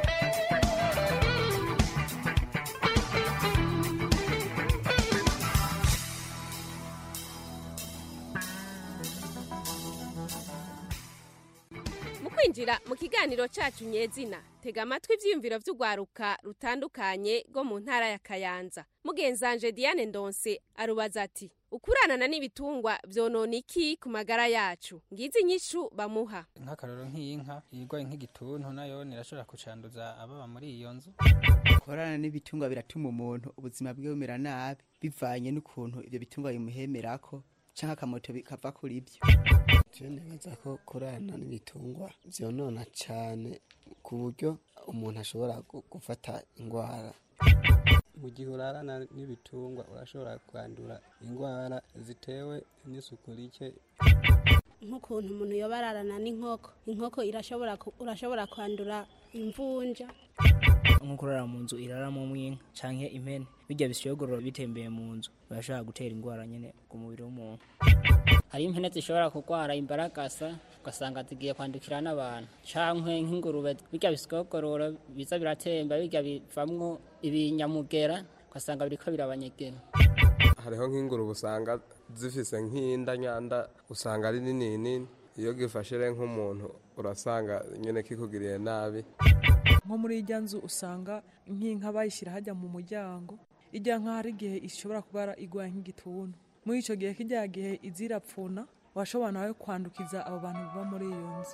mu kwinjira mu kiganiro cyacu nyezina tega amatwi ibyiyumviro by'urwaruka rutandukanye rwo mu ntara ya kayanza mugenzanje diane ndonse arubaza ati ukuranana n'ibitungwa byonona iki ku magara yacu ngizi inyishu bamuha nk'akaroro nk'iy'inka irwaye nk'igituntu nayo irashobora kucanduza ababa muri iyo nzu korana n'ibitungwa biratuma umuntu ubuzima bwe bumera nabi bivanye n'ukuntu ibyo bitungwa bimuhemerako cyangwa akamoto kava kuri byo neza ko kurana n'ibitungwa byonona cyane ku buryo umuntu ashobora gufata indwara mu gihe urarana n'ibitungwa urashobora kwandura indwara zitewe n'isuku rike nk'ukuntu umuntu yoba ararana n'inkoko inkoko irashobora urashobora kwandura imvunja nko kurara mu nzu iraramo mw'inka canke impene bijya bishyogororo bitembeye mu nzu birashobora gutera indwara nyine ku mubiri w'umuntu hari impene zishobora kurwara imbaragasa ugasanga zigiye kwandukira n'abantu cankwe nk'ingurube bijya bisigogororo biza biratemba bijya bivamwo ibinyamugera ugasanga biriko birabanyegera hariho nk'ingurube usanga zifise nk'inda nyanda usanga ari nini nini iyo gifashe rero nk'umuntu urasanga nyine kikugiriye nabi nko muri ijya nzu usanga nk'inka bayishyira hajya mu muryango ijya nk'aho hari igihe ishobora kuba igwaye nk'igituntu muri icyo gihe kijya gihe izirapfuna washobora nawe kwandukiza abo bantu baba muri iyo nzu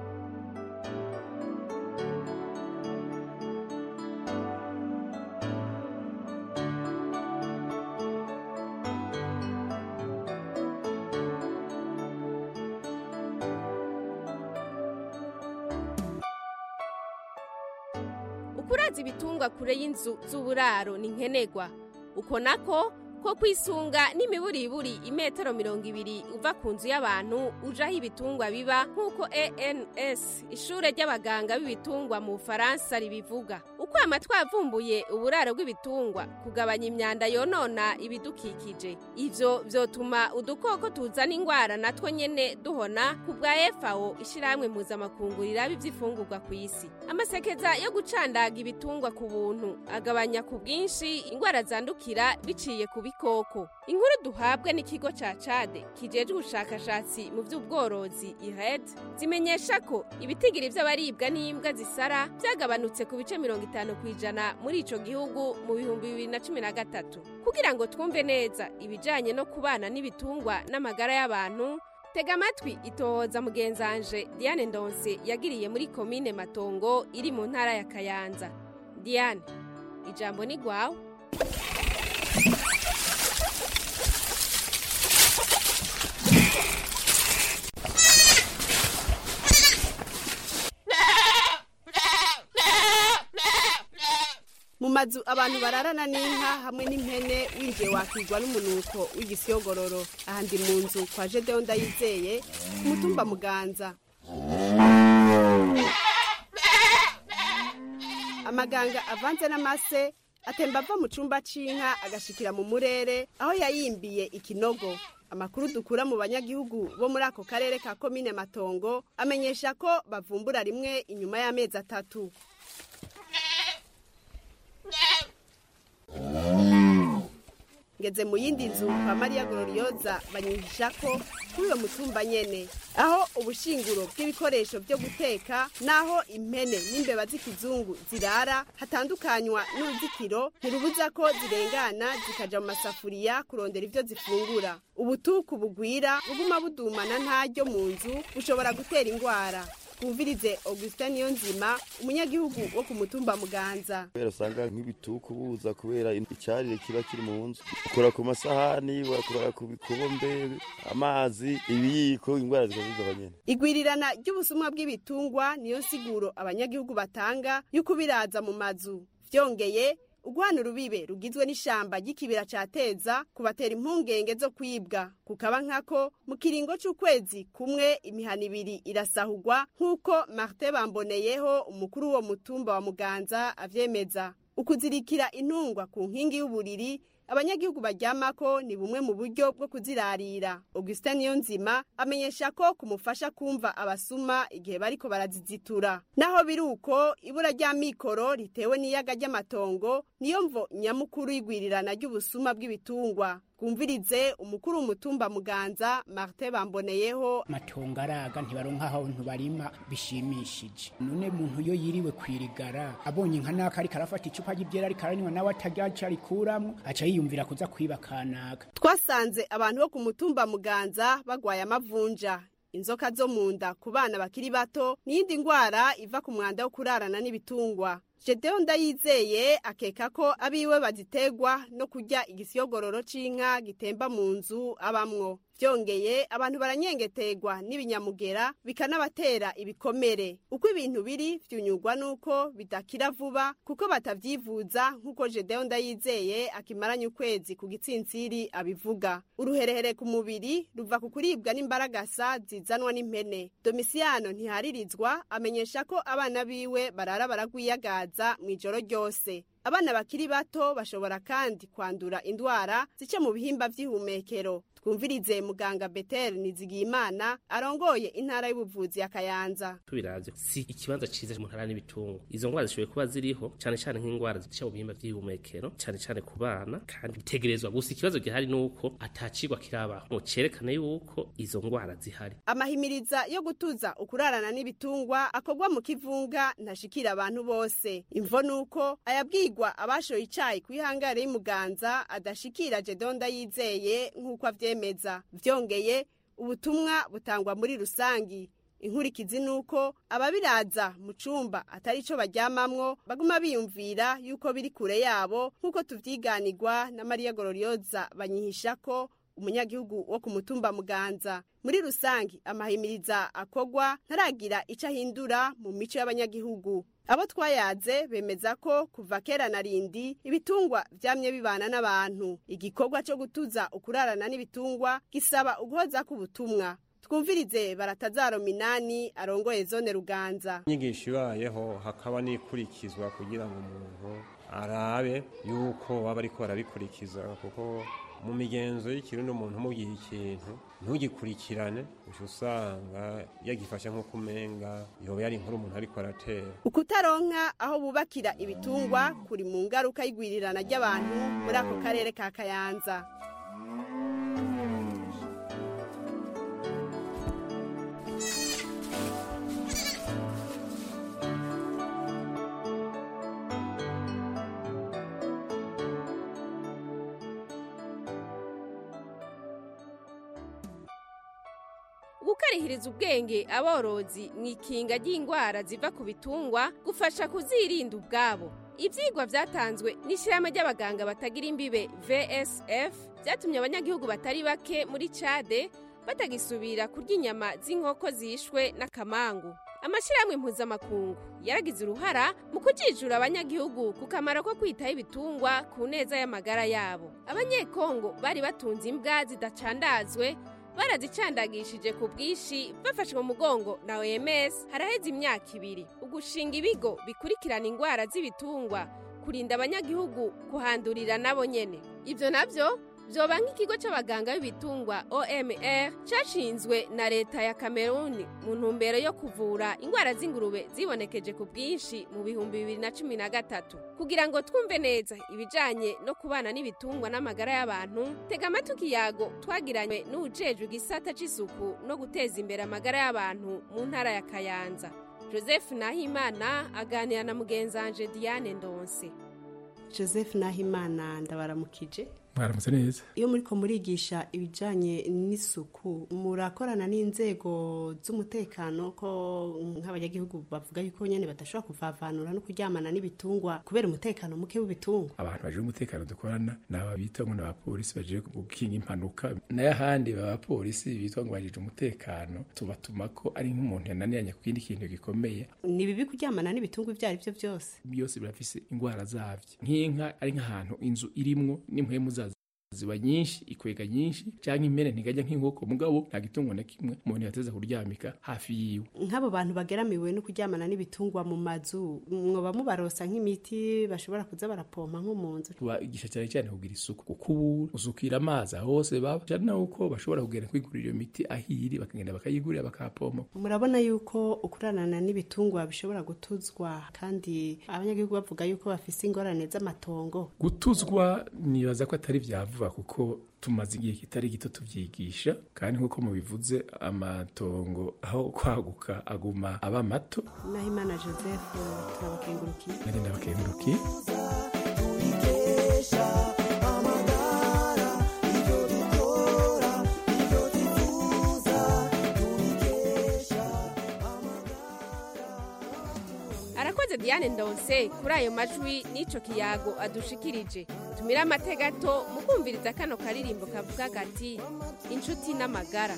ukuraza ibitungwa kure y'inzu z'uburaro ni nkenerwa uko nako ko kwisunga n'imiburiburi imetero mirongo ibiri uva ku nzu y'abantu uja aho ibitungwa biba nk'uko ans ishure ry'abaganga b'ibitungwa mu bufaransa ribivuga ukwama twavumbuye uburaro bw'ibitungwa kugabanya imyanda yonona ibidukikije ivyo vyotuma udukoko tuzana ingwara natwo nyene duhona ku bwa FAO ishirahamwe mpuzamakungu riraba ivy'ifungurwa ku isi amasekeza yo gucandaga ibitungwa ku buntu agabanya ku bwinshi ingwara zandukira biciye ku bikoko inkuru duhabwa n'ikigo ca cade kijejwe ubushakashatsi mu vy'ubworozi ihed zimenyesha ko ibitigiri vy'abaribwa n'imbwa zisara vyagabanutse ku bice mirongo itanu ku ijana muri ico gihugu mu bihumbi bibiri na cumi na gatatu kugira ngo twumve neza ibijanye no kubana n'ibitungwa n'amagara y'abantu tega amatwi itohoza mugenzanje diane ndonse yagiriye muri komine matongo iri mu ntara ya kayanza diane ijambo ni gwawe mu mazu abantu bararana n'inka hamwe n'impene winjiye wakigwa n'umunuko w'igisiyogororo aha ndi mu nzu kwa jedeho ndayizeye ku mutumba muganza amaganga avanze n'amase atemba ava mu cyumba cy'inka agashikira mu murere aho yayimbiye ikinogo amakuru dukura mu banyagihugu bo muri ako karere ka komine matongo amenyesha ko bavumbura rimwe inyuma y'amezi atatu ngeze mu yindi nzu kwa mariya gororiyoza banyihisha ko kuri uwo mutumba nyene aho ubushinguro bw'ibikoresho byo guteka n'aho impene n'imbeba z'ikizungu zirara hatandukanywa n'uruzitiro ntirubuza ko zirengana zikaja mu masafuriya kurondera ivyo zifungura ubutuku bugwira buguma budumana ntaryo mu nzu bushobora gutera ingwara twumvirize augustin niyonzima umunyagihugu wo ku mutumba muganza kubera usanga nk'ibituku buza kubera icyarire kiba kiri mu nzu ukora ku masahani wakora ku bikombe amazi ibiyiko indwara zikaziza abanyene igwirirana ry'ubusumwa bw'ibitungwa niyo siguro abanyagihugu batanga y'uko biraza mu mazu vyongeye ugwana urubibe rugizwe n'ishamba ry'ikibira ca teza kubatera impungenge zo kwibwa kukaba nkako mu kiringo c'ukwezi kumwe imihana ibiri irasahurwa nk'uko martin bamboneyeho umukuru w'uwo mutumba wa muganza avyemeza ukuzirikira intungwa ku nkingi y'uburiri abanyagihugu baryamako ni bumwe mu buryo bwo kuzirarira augustin niyonzima amenyesha ko kumufasha kumva abasuma igihe bariko barazizitura naho biri uko ibura rya mikoro ritewe n'iyaga ry'amatongo niyo mvo nyamukuru y'igwirirana ry'ubusuma bw'ibitungwa twumvirize umukuru w'umutumba muganza martin bamboneyeho matongo araga ntibaronka aho barima bishimishije none muntu iyo yiriwe kwirigara abonye nka naka ariko arafata icupa ry'ibyera ariko aranywa nawe atajyaca arikuramwo aca yiyumvira kuza kwiba kanaka twasanze abantu bo ku mutumba muganza bagwaye amavunja inzoka zo mu nda ku bana bakiri bato n'iyindi ndwara iva ku mwanda wo kurarana n'ibitungwa Jedeo ndayizeye akeka ko abiwe bazitegwa no kurya igisiyogororo c'inka gitemba mu nzu abamwo vyongeye abantu baranyengetegwa n'ibinyamugera bikanabatera ibikomere uko ibintu biri vyunyurwa nuko bidakira vuba kuko batavyivuza nk'uko Jedeo ndayizeye akimaranye ukwezi ku gitsintsiri abivuga uruherehere ku mubiri ruva ku kuribwa n'imbaragasa zizanwa n'impene Domisiano ntiharirizwa amenyesha ko abana biwe barara baragwiyagaza mu ijoro ryose abana bakiri bato bashobora kandi kwandura indwara zice mu bihimba vy'ihumekero twumvirize muganga Betel Nizigiyimana arongoye intara y'ubuvuzi ya Kayanza tubiravye si ikibanza ciza mu ntara n'ibitungwa izo ngwara zishoboye kuba ziriho cane cane nk'ingwara zica mu bihimba vy'ihumekero cane cane ku bana kandi bitegerezwa gusa ikibazo gihari nuko atacigwa kirabaho ngo cerekane yuko izo ngwara zihari amahimiriza yo gutuza ukurarana n'ibitungwa akorwa mu kivunga ntashikira abantu bose imvo nuko ayabwirwa abashoye icayi kwihangare y'umuganza adashikira Jedonda yizeye nk'uko avye vyemeza vyongeye ubutumwa butangwa muri rusangi inkurikizi nuko ababiraza mu cumba atari ico baryamamwo baguma biyumvira yuko biri kure yabo nk'uko tuvyiganirwa na Maria Glorioza banyihisha ko umunyagihugu wo ku mutumba muganza muri rusangi amahimiriza akogwa ntaragira ico ahindura mu mico y'abanyagihugu abo twayaze bemeza ko kuva kera na rindi ibitungwa vyamye bibana n'abantu igikorwa co gutuza ukurarana n'ibitungwa gisaba uguhoza k'ubutumwa twumvirize baratazaro minani arongoye zone ruganza inyigisho ibayeho hakaba n'ikurikizwa kugira ngo umuntu arabe yuko baba ariko barabikurikiza kuko mu migenzo y'ikirundi umuntu umubwiye ikintu ntugikurikirane uca usanga yagifashe nk'uko umenga yoba yari inkuru umuntu ariko aratera ukutaronka aho bubakira ibitungwa kuri mu ngaruka y'igwirirana ry'abantu muri ako karere ka kayanza gukarihiriza ubwenge aborozi mu ikinga ry'indwara ziva ku bitungwa gufasha kuzirinda ubwabo ibyigwa byatanzwe n'ishyirahamwe ry'abaganga batagira imbibe vsf byatumye abanyagihugu batari bake muri cade batagisubira kurya inyama z'inkoko zishwe n'akamangu amashyirahamwe mpuzamakungu yaragize uruhara mu kujijura abanyagihugu ku kamaro ko kwitaho ibitungwa ku neza y'amagara yabo abanyekongo bari batunze imbwa zidacandazwe barazicandagishije ku bwinshi bafashwe mu mugongo na oms haraheze imyaka ibiri ugushinga ibigo bikurikirana indwara z'ibitungwa kurinda abanyagihugu kuhandurira nabo nyene ibyo nabyo byoba nk'ikigo cy'abaganga b'ibitungwa omr cyashinzwe na leta ya kameruni mu ntumbero yo kuvura indwara z'ingurube zibonekeje ku bwinshi mu bihumbi bibiri na cumi na gatatu kugira ngo twumve neza ibijyanye no kubana n'ibitungwa n'amagara y'abantu tega amatwi ikiyago twagiranywe n'ujejwe igisata cy'isuku no guteza imbere amagara y'abantu mu ntara ya kayanza joseph nahimana aganira na mugenzanje diane ndonse joseph nahimana ndabaramukije mwaramutse neza iyo muriko murigisha ibijanye n'isuku murakorana n'inzego z'umutekano ko nk'abanyagihugu bavuga yuko nyene badashobora kuvavanura no kuryamana n'ibitungwa kubera umutekano muke w'ibitungwa abantu baje umutekano dukorana ni aba bita ngo ni abapolisi baje gukinga impanuka n'ayahandi abapolisi bitwa ngo bajije umutekano tubatuma ko ari nk'umuntu yananiranye ku kindi kintu gikomeye ni bibi kuryamana n'ibitungwa ibyo ari byo byose byose birafise indwara zavyo nk'inka ari nk'ahantu inzu irimwo n'impwemu zazo ziba nyinshi ikwega nyinshi cyangwa impene ntigajya nk'inkoko mugabo nta gitungo na kimwe umuntu yateza kuryamika hafi yiwe nk'abo bantu bageramiwe no kuryamana n'ibitungwa mu mazu mwoba mubarosa nk'imiti bashobora kuza barapompa nko mu nzu tubagisha cyane cyane kugira isuku gukubura usukira amazi aho hose baba cyane nuko bashobora kugenda kwigurira iyo miti ahiri bakagenda bakayigurira bakapompa murabona yuko ukuranana n'ibitungwa bishobora gutuzwa kandi abanyagihugu bavuga yuko bafise ingorane z'amatongo gutuzwa nibaza ko atari vyavuga kuko tumaze igihe kitari gito tubyigisha kandi nk'uko mubivuze amatongo aho kwaguka aguma aba mato nahimana joseph turabakengurukiye nari ndabakengurukiye arakoze diane ndonse kuri ayo majwi n'ico kiyago adushikirije tumire amatega gato mu kumviriza kano karirimbo kavuga gati inshuti n'amagara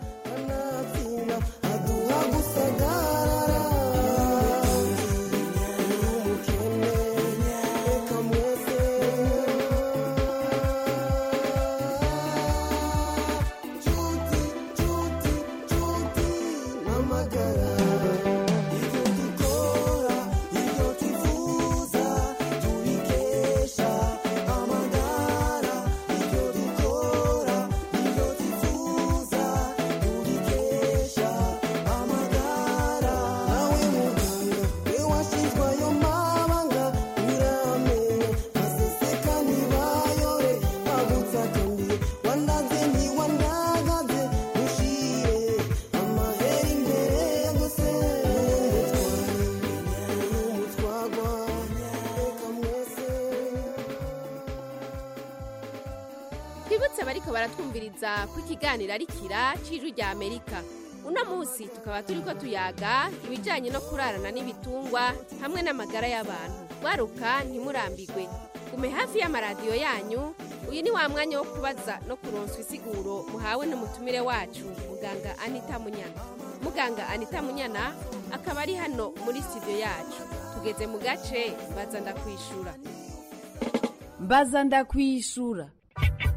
twibutse abariko baratwumviriza ko ikiganiro ari kira c'ijwi rya amerika uno munsi tukaba turiko tuyaga ibijanye no kurarana n'ibitungwa hamwe n'amagara y'abantu waruka ntimurambigwe gume hafi y'amaradiyo yanyu uyu ni wa mwanya wo kubaza no kuronswa isiguro muhawe n'umutumire wacu muganga anita munyana muganga anita munyana akaba ari hano muri studio yacu tugeze mu gace baza ndakwishura mbaza ndakwishura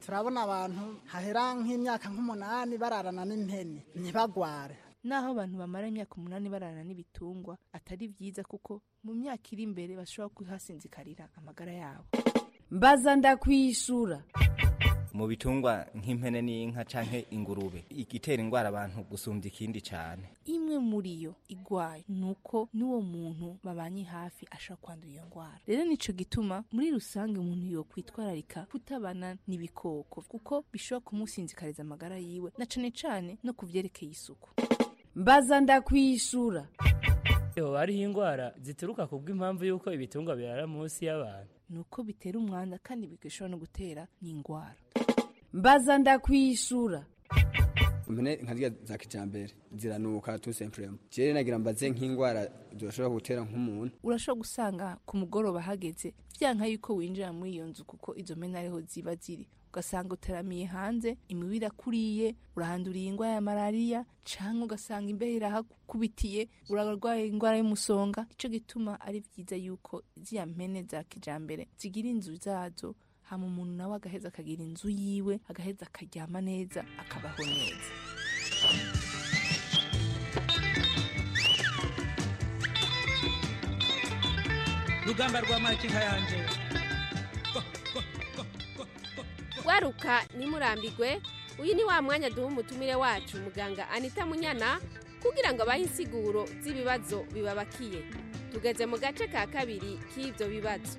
turabona abantu hahera nk'imyaka nk'umunani bararana n'impene ntibagware naho abantu bamara imyaka umunani bararana n'ibitungwa atari byiza kuko mu myaka iri imbere bashobora kuhasinzikarira amagara yabo mbaza ndakwishura mu bitungwa nk'impene n'inka canke ingurube igitera ingwara abantu gusumbya ikindi cane imwe muri yo igwaye nuko n'uwo muntu babanye hafi ashobora kwandura iyo ngwara rero nico gituma muri rusange umuntu yo kwitwararika kutabana n'ibikoko kuko bishobora kumusinzikariza amagara yiwe na cane cane no kuvyerekeye isuku mbaza ndakwishura Yoba hariho ingwara zituruka kubw'impamvu y'uko ibitungwa birara munsi y'abantu nuko bitera umwanda kandi bigashobora no gutera n'ingwara mbaza ndakwishura impene nka ziriya za kijambere ziranuka tu semprema jewe nagira mbaze nk'ingwara zoshobora gutera nk'umuntu urashobora gusanga ku mugoroba hageze vyanka yuko winjira muri iyo nzu kuko izo mpene ariho ziba ziri ugasanga uteramiye hanze imibu irakuriye urahanduriye ingwara ya malariya canke ugasanga imbeho irahakubitiye urarwaye ingwara y'umusonga ico gituma ari vyiza yuko ziriya mpene za kijambere zigira inzu zazo hama umuntu nawe agaheza akagira inzu yiwe agaheza akaryama neza akabaho neza rugamba rwa makinka yanje gwaruka nimurambigwe uyu ni wa mwanya duha umutumire wacu muganga anita munyana kugira ngo abahe insiguro z'ibibazo bibabakiye tugeze mu gace ka kabiri k'ibyo bibazo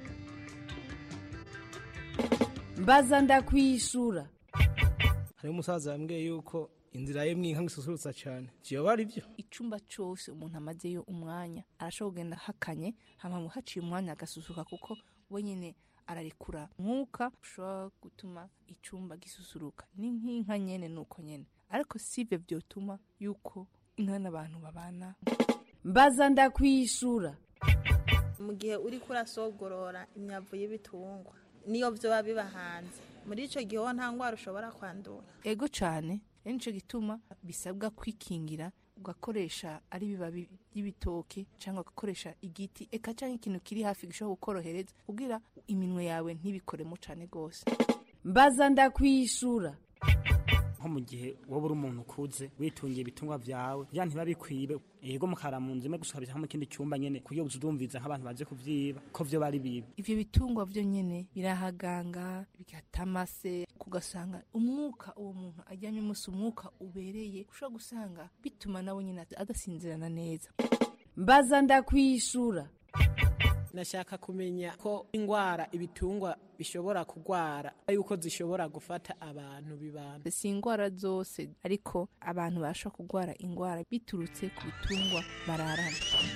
mbaza ndakwishura hariho umusaza yambwiye yuko inzira ye mwinka isusurutsa cyane kiyoba ari byo icumba cose umuntu amazeyo umwanya arashobora kugenda hakanye hama haciye umwanya agasusuka kuko we nyene ararekura mwuka ushobora gutuma icumba gisusuruka ni nk'inka nyene nuko nyene ariko sivyo vyotuma yuko inka n'abantu babana mbaza ndakwishura mu gihe uri kurasogorora imyavu y'ibitungwa niyo vyoba biba hanze muri ico gihe wo nta ngwara ushobora kwandura ego cane rero nico gituma bisabwa kwikingira ugakoresha ari ibibabi by'ibitoke cyangwa ugakoresha igiti eka cyangwa ikintu kiri hafi gishobora kukorohereza kugira iminwe yawe ntibikoremo cyane rwose mbaza ndakwishura nko mu gihe wowe uri umuntu ukuze witungiye ibitungwa vyawe vya ntibabikwibe ego mukara mu nzu imwe gusukabisa nko mu kindi cyumba nyene kuyo uzudumviza nk'abantu baje kuvyiba ko vyo bari bibi ivyo bitungwa vyo nyene birahaganga bigata amase kugasanga umwuka uwo muntu ajyanye umunsi umwuka ubereye ushobora gusanga bituma nawe nyene adasinzirana neza mbaza ndakwishura nashaka kumenya ko ingwara ibitungwa bishobora kugwara yuko zishobora gufata abantu bibana si ingwara zose ariko abantu bashobora kugwara ingwara biturutse ku bitungwa bararana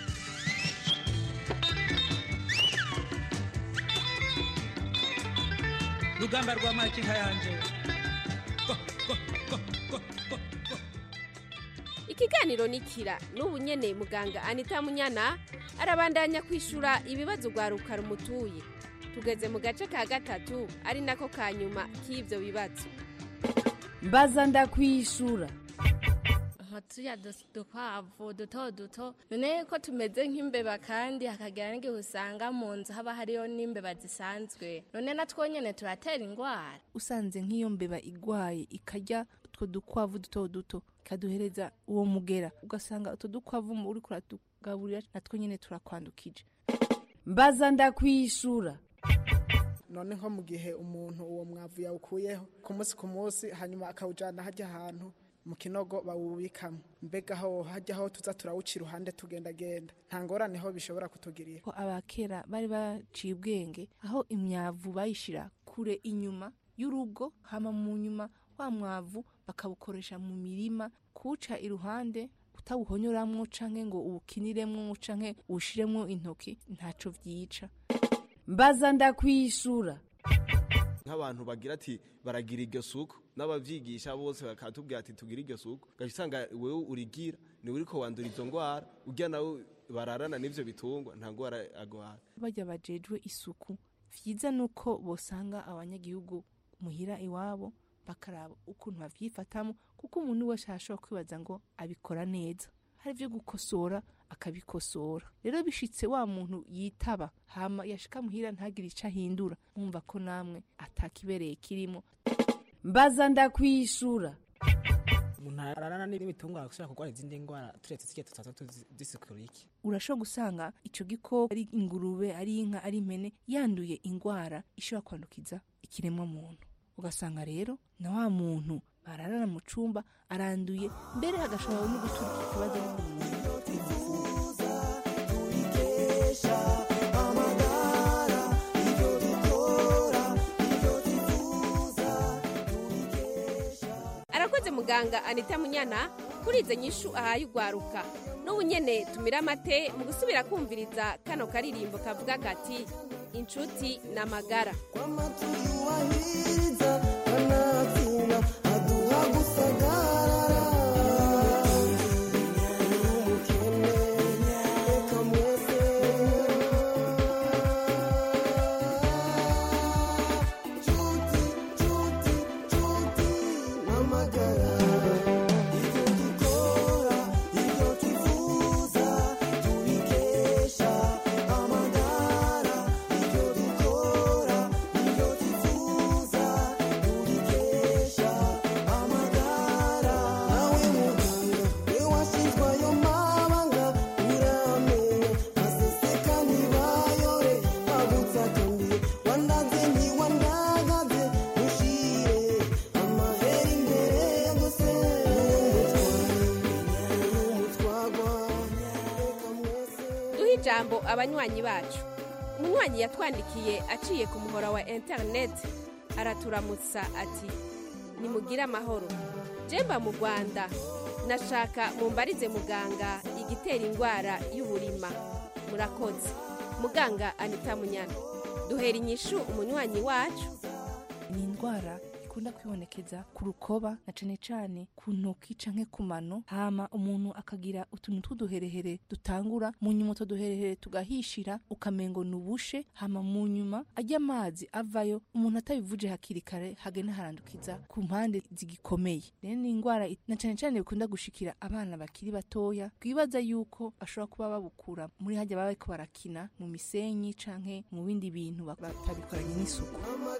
rugamba rwa makinka yanje ikiganiro ni kira n'ubu nyene muganga anita munyana arabandanya kwishura ibibazo rwaruka rumutuye tugeze mu gace ka gatatu ari nako ka nyuma k'ibyo bibazo mbaza ndakwishura tuya dukwavu duto duto none ko tumeze nk'imbeba kandi hakagira n'igihe usanga mu nzu haba hariyo n'imbeba zisanzwe none natwo nyene turatera ingwara usanze nk'iyo mbeba igwaye ikarya utwo dukwavu duto duto ikaduhereza uwo mugera ugasanga utwo dukwavu uri kuratugaburira natwo nyene turakwandukije mbaza ndakwishura none nko mu gihe umuntu uwo mwavu yawukuyeho ku munsi ku munsi hanyuma akawujyana hajya ahantu mu kinogo bawubikamo mbega aho hajya aho tuza turawuca iruhande tugendagenda nta ngorane ho bishobora kutugirira ko abakera bari baciye ubwenge aho imyavu bayishira kure inyuma y'urugo hama mu nyuma wa mwavu bakawukoresha mu mirima kuwuca iruhande utawuhonyoramwo canke ngo uwukiniremwo canke uwushiremwo intoki ntaco vyica mbaza ndakwishura nk'abantu bagira ati baragira iryo suku n'abavyigisha bose bakatubwira ati tugira iryo suku ugaca usanga wewe urigira niwe uriko wandura izo ngwara urya nawe bararana n'ivyo bitungwa nta ngwara agwara barya bajejwe isuku vyiza nuko bosanga abanyagihugu muhira iwabo bakaraba ukuntu bavyifatamo kuko umuntu wese ashobora kwibaza ngo abikora neza hari ivyo gukosora akabikosora rero bishitse wa muntu yitaba hama yashika muhira ntagire ico ahindura mwumva ko namwe atakibereye kirimo mbaza ndakwishura umuntu ararana n'ibitungwa ashobora kurwara izindi ndwara turetse zirya tutaza tuzisikura iki urashobora gusanga ico gikoko ari ingurube ari inka ari impene yanduye ingwara ishobora kwandukiza ikiremwa muntu ugasanga rero na wa muntu bararana mu cumba aranduye mbere hagashobora no guturuka ikibazo arakoze muganga anita munyana kuri izo nyishu ahaye ugwaruka n'ubu nyene tumira amate mu gusubira kumviriza kano karirimbo kavuga kati inshuti n'amagara duhe ijambo abanywanyi bacu umunywanyi yatwandikiye aciye ku muhora wa interineti araturamutsa ati nimugire amahoro jemba mu rwanda nashaka mumbarize muganga igitera indwara y'uburima murakoze muganga anita munyana duhera inyishu umunywanyi wacu ni indwara ikunda kwibonekeza ku rukoba na cane cane ku ntoki canke ku mano hama umuntu akagira utuntu tw'uduherehere dutangura mu nyuma utwo duherehere tugahishira ukamengo ni ubushe hama mu nyuma ajya amazi avayo umuntu atabivuje hakiri kare hagenda harandukiza ku mpande zigikomeye rero ni indwara it- na cane cane bikunda gushikira abana bakiri batoya twibaza yuko bashobora kuba babukura muri hajya baba bariko barakina mu misenyi canke mu bindi bintu ba- batabikoranye n'isuku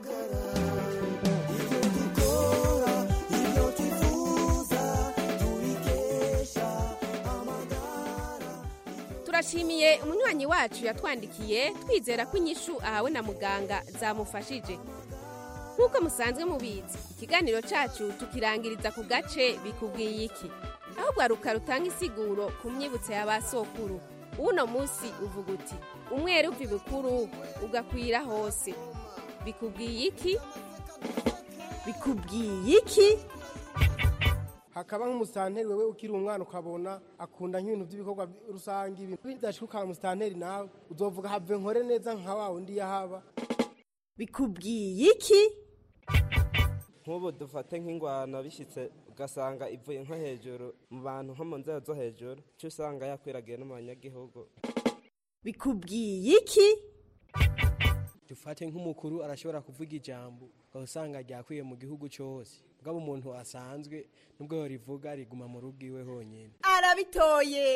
turashimiye umunywanyi wacu yatwandikiye twizera ko inyishu ahawe na muganga zamufashije nk'uko musanzwe mubizi ikiganiro cyacu tukirangiriza ku gace bikubwiye iki aho rwaruka rutanga isiguro ku myibutso ya ba sokuru uno munsi uvuga uti umwere uva ibukuru ugakwira hose bikubwiye iki bikubwiye iki hakaba nk'umusitanteri wewe ukiri umwana ukabona akunda nk'ibintu by'ibikorwa rusange ibintu bidashuka umusitanteri nawe uzovuga have nkore neza nka wa wundi yahaba bikubwiye iki nk'ubu dufate nk'ingwano bishyitse ugasanga ivuye nko hejuru mu bantu nko mu nzego zo hejuru cyo usanga yakwiragiye no mu banyagihugu bikubwiye iki dufate nk'umukuru arashobora kuvuga ijambo ukaba usanga ryakwiye mu gihugu cyose ubwo umuntu asanzwe nubwo rivuga riguma mu rugo iwe honyine arabitoye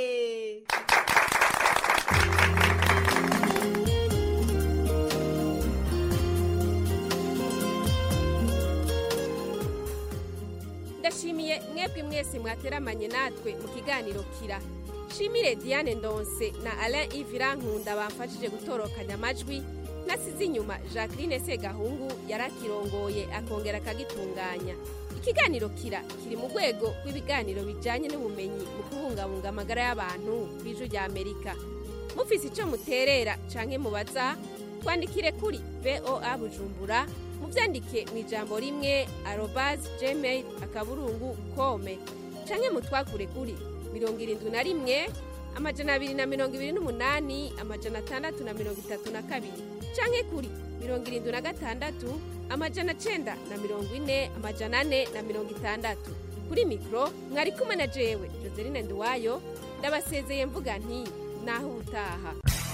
ndashimiye mwebwe mwese mwateramanye natwe mu kiganiro kira shimire diane ndonse na alain ivira nkunda bamfashije gutorokanya amajwi nasize inyuma jacqueline segahungu yarakirongoye akongera akagitunganya ikiganiro kira kiri mu rwego rw'ibiganiro bijyanye n'ubumenyi mu kubungabunga amagara y'abantu ku ijwi rya amerika mufise icyo muterera canke mubaza twandikire kuri voa bujumbura mubyandike mu ijambo rimwe arobazi gmail akaburungu kome canke mutwakure kuri mirongo irindwi na rimwe amajana abiri na mirongo ibiri n'umunani amajana atandatu na mirongo itatu na kabiri canke kuri mirongo irindwi na gatandatu amajana cenda na mirongo ine amajana ane na mirongo itandatu kuri mikoro mwari kumwe na jewe joseline nduwayo ndabasezeye mvuga nti naho ubutaha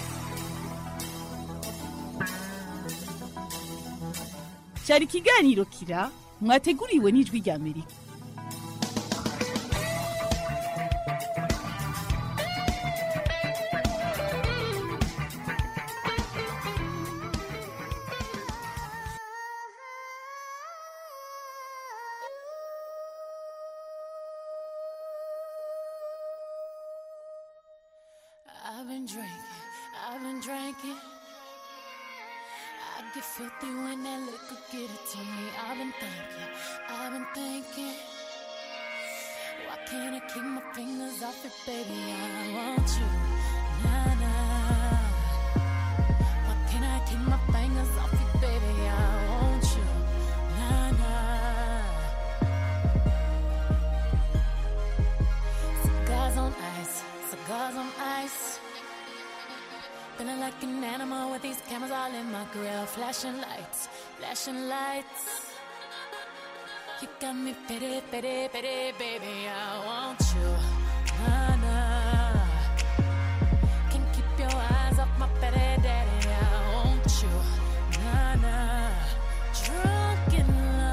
cyari ikiganiro kira mwateguriwe n'ijwi rya amerika been drinking, I've been drinking. I get filthy when that liquor get it to me. I've been thinking, I've been thinking. Why can't I keep my fingers off it, baby? I want you, nah nah. Why can't I keep my fingers off it, baby? I want you, nah nah. Cigars on ice, cigars on ice. Feeling like an animal with these cameras all in my grill. Flashing lights, flashing lights. You got me pity, pity, pity, baby. I want you. Nah, nah. Can't keep your eyes off my pity, daddy. I want you. Nah, nah. Drunk in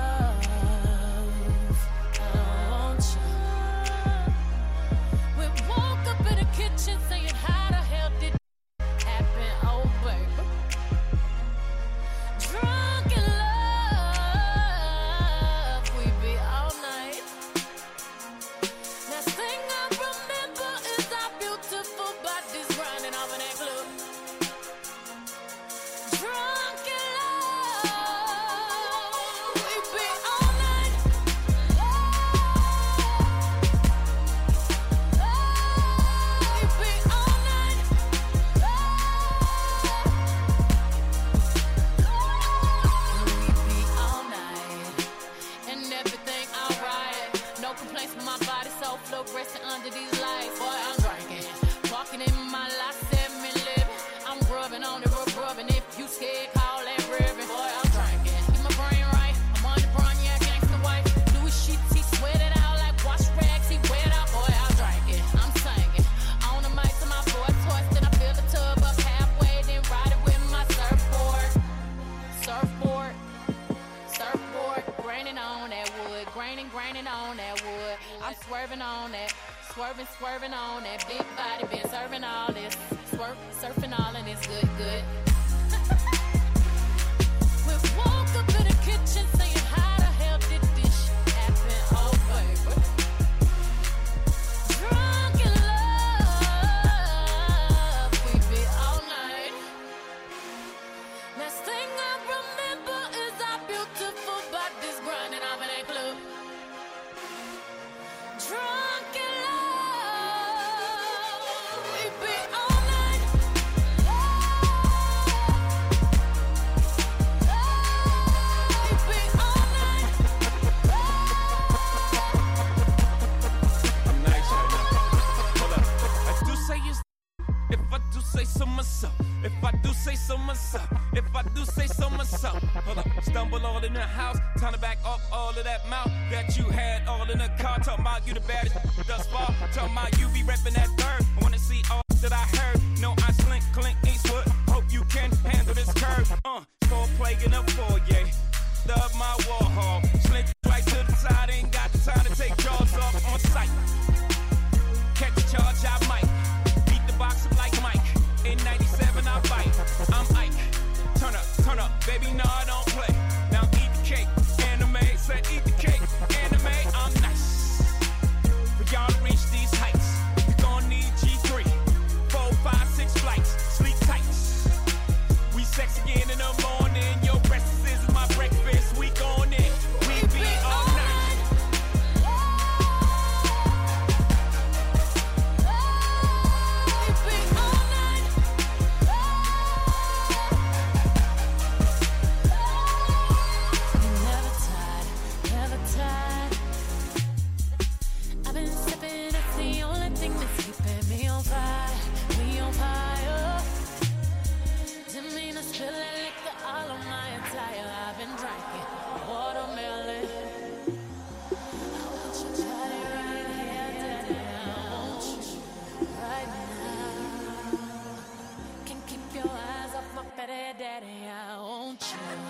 love. I want you. We woke up in the kitchen saying, How the hell did happen? Oh, baby. Drunk in love, we be all night. Last thing I remember is our beautiful bodies grinding off in that club. Drunk in love, we be all night. We be all night. We be all night and everything alright. No complaints with my body, so fluorescent under these lights. Boy, I'm drinking, walking in my life, seven living. I'm rubbing on it, rub rubbing. If you scared, call that ribbon. Boy, I'm drinking, keep my brain right. I'm on the brown, yeah, gangsta wife. Louis sheets, he sweat it out like wash rags. He wet out, boy, I'm drinking. I'm singing on the mic to my boy toys. Then I fill the tub up halfway, then ride it with my surfboard. Surfboard, surfboard, graining on that wood, graining, graining on that wood. I'm swerving on that, swerving, swerving on that big body, been serving all this, swerve, surfing all and it's good, good. we woke up in the kitchen saying, How the hell did this shit happen? Oh, baby. Drunk in love, we be all night. Last thing I remember is our beautiful bodies grinding off in that club. Drunk in love, we be all night. We be all night. I'm nice right now. Hold up. I do say it's if I do say so myself. If I do say so myself. If I do say so myself. Hold up. Stumble all in the house. Time to back up all of that mouth that you had all in the car. Talking about you the baddest thus far. Talking about you be repping that third. I wanna see all that I heard. No, I slink, clink, Eastwood. Hope you can handle this curve. Uh, score plague in the foyer. Love my war hall. Slink right to the side. Ain't got time to take jaws off on sight. Catch a charge, I might. Beat the box up like Mike. In 97, I bite. I'm Ike. Turn up, turn up, baby, no, I don't play. Now eat the cake. Anime, said eat the cake. Anime, I'm nice. For y'all to reach these heights, you gon' need G3. Four, five, six flights. Sleep tight. We sex again in the morning. Your breakfast is my breakfast. We gon' in. We be all night. Never tired, never tired. I've been sipping, it's the only thing that's keeping me on fire, me on fire. Didn't mean to spill that liquor all on my attire. I've been drinking watermelon. I want you to try it right here, daddy. I want you right now. Can't keep your eyes off my petty daddy. I want you.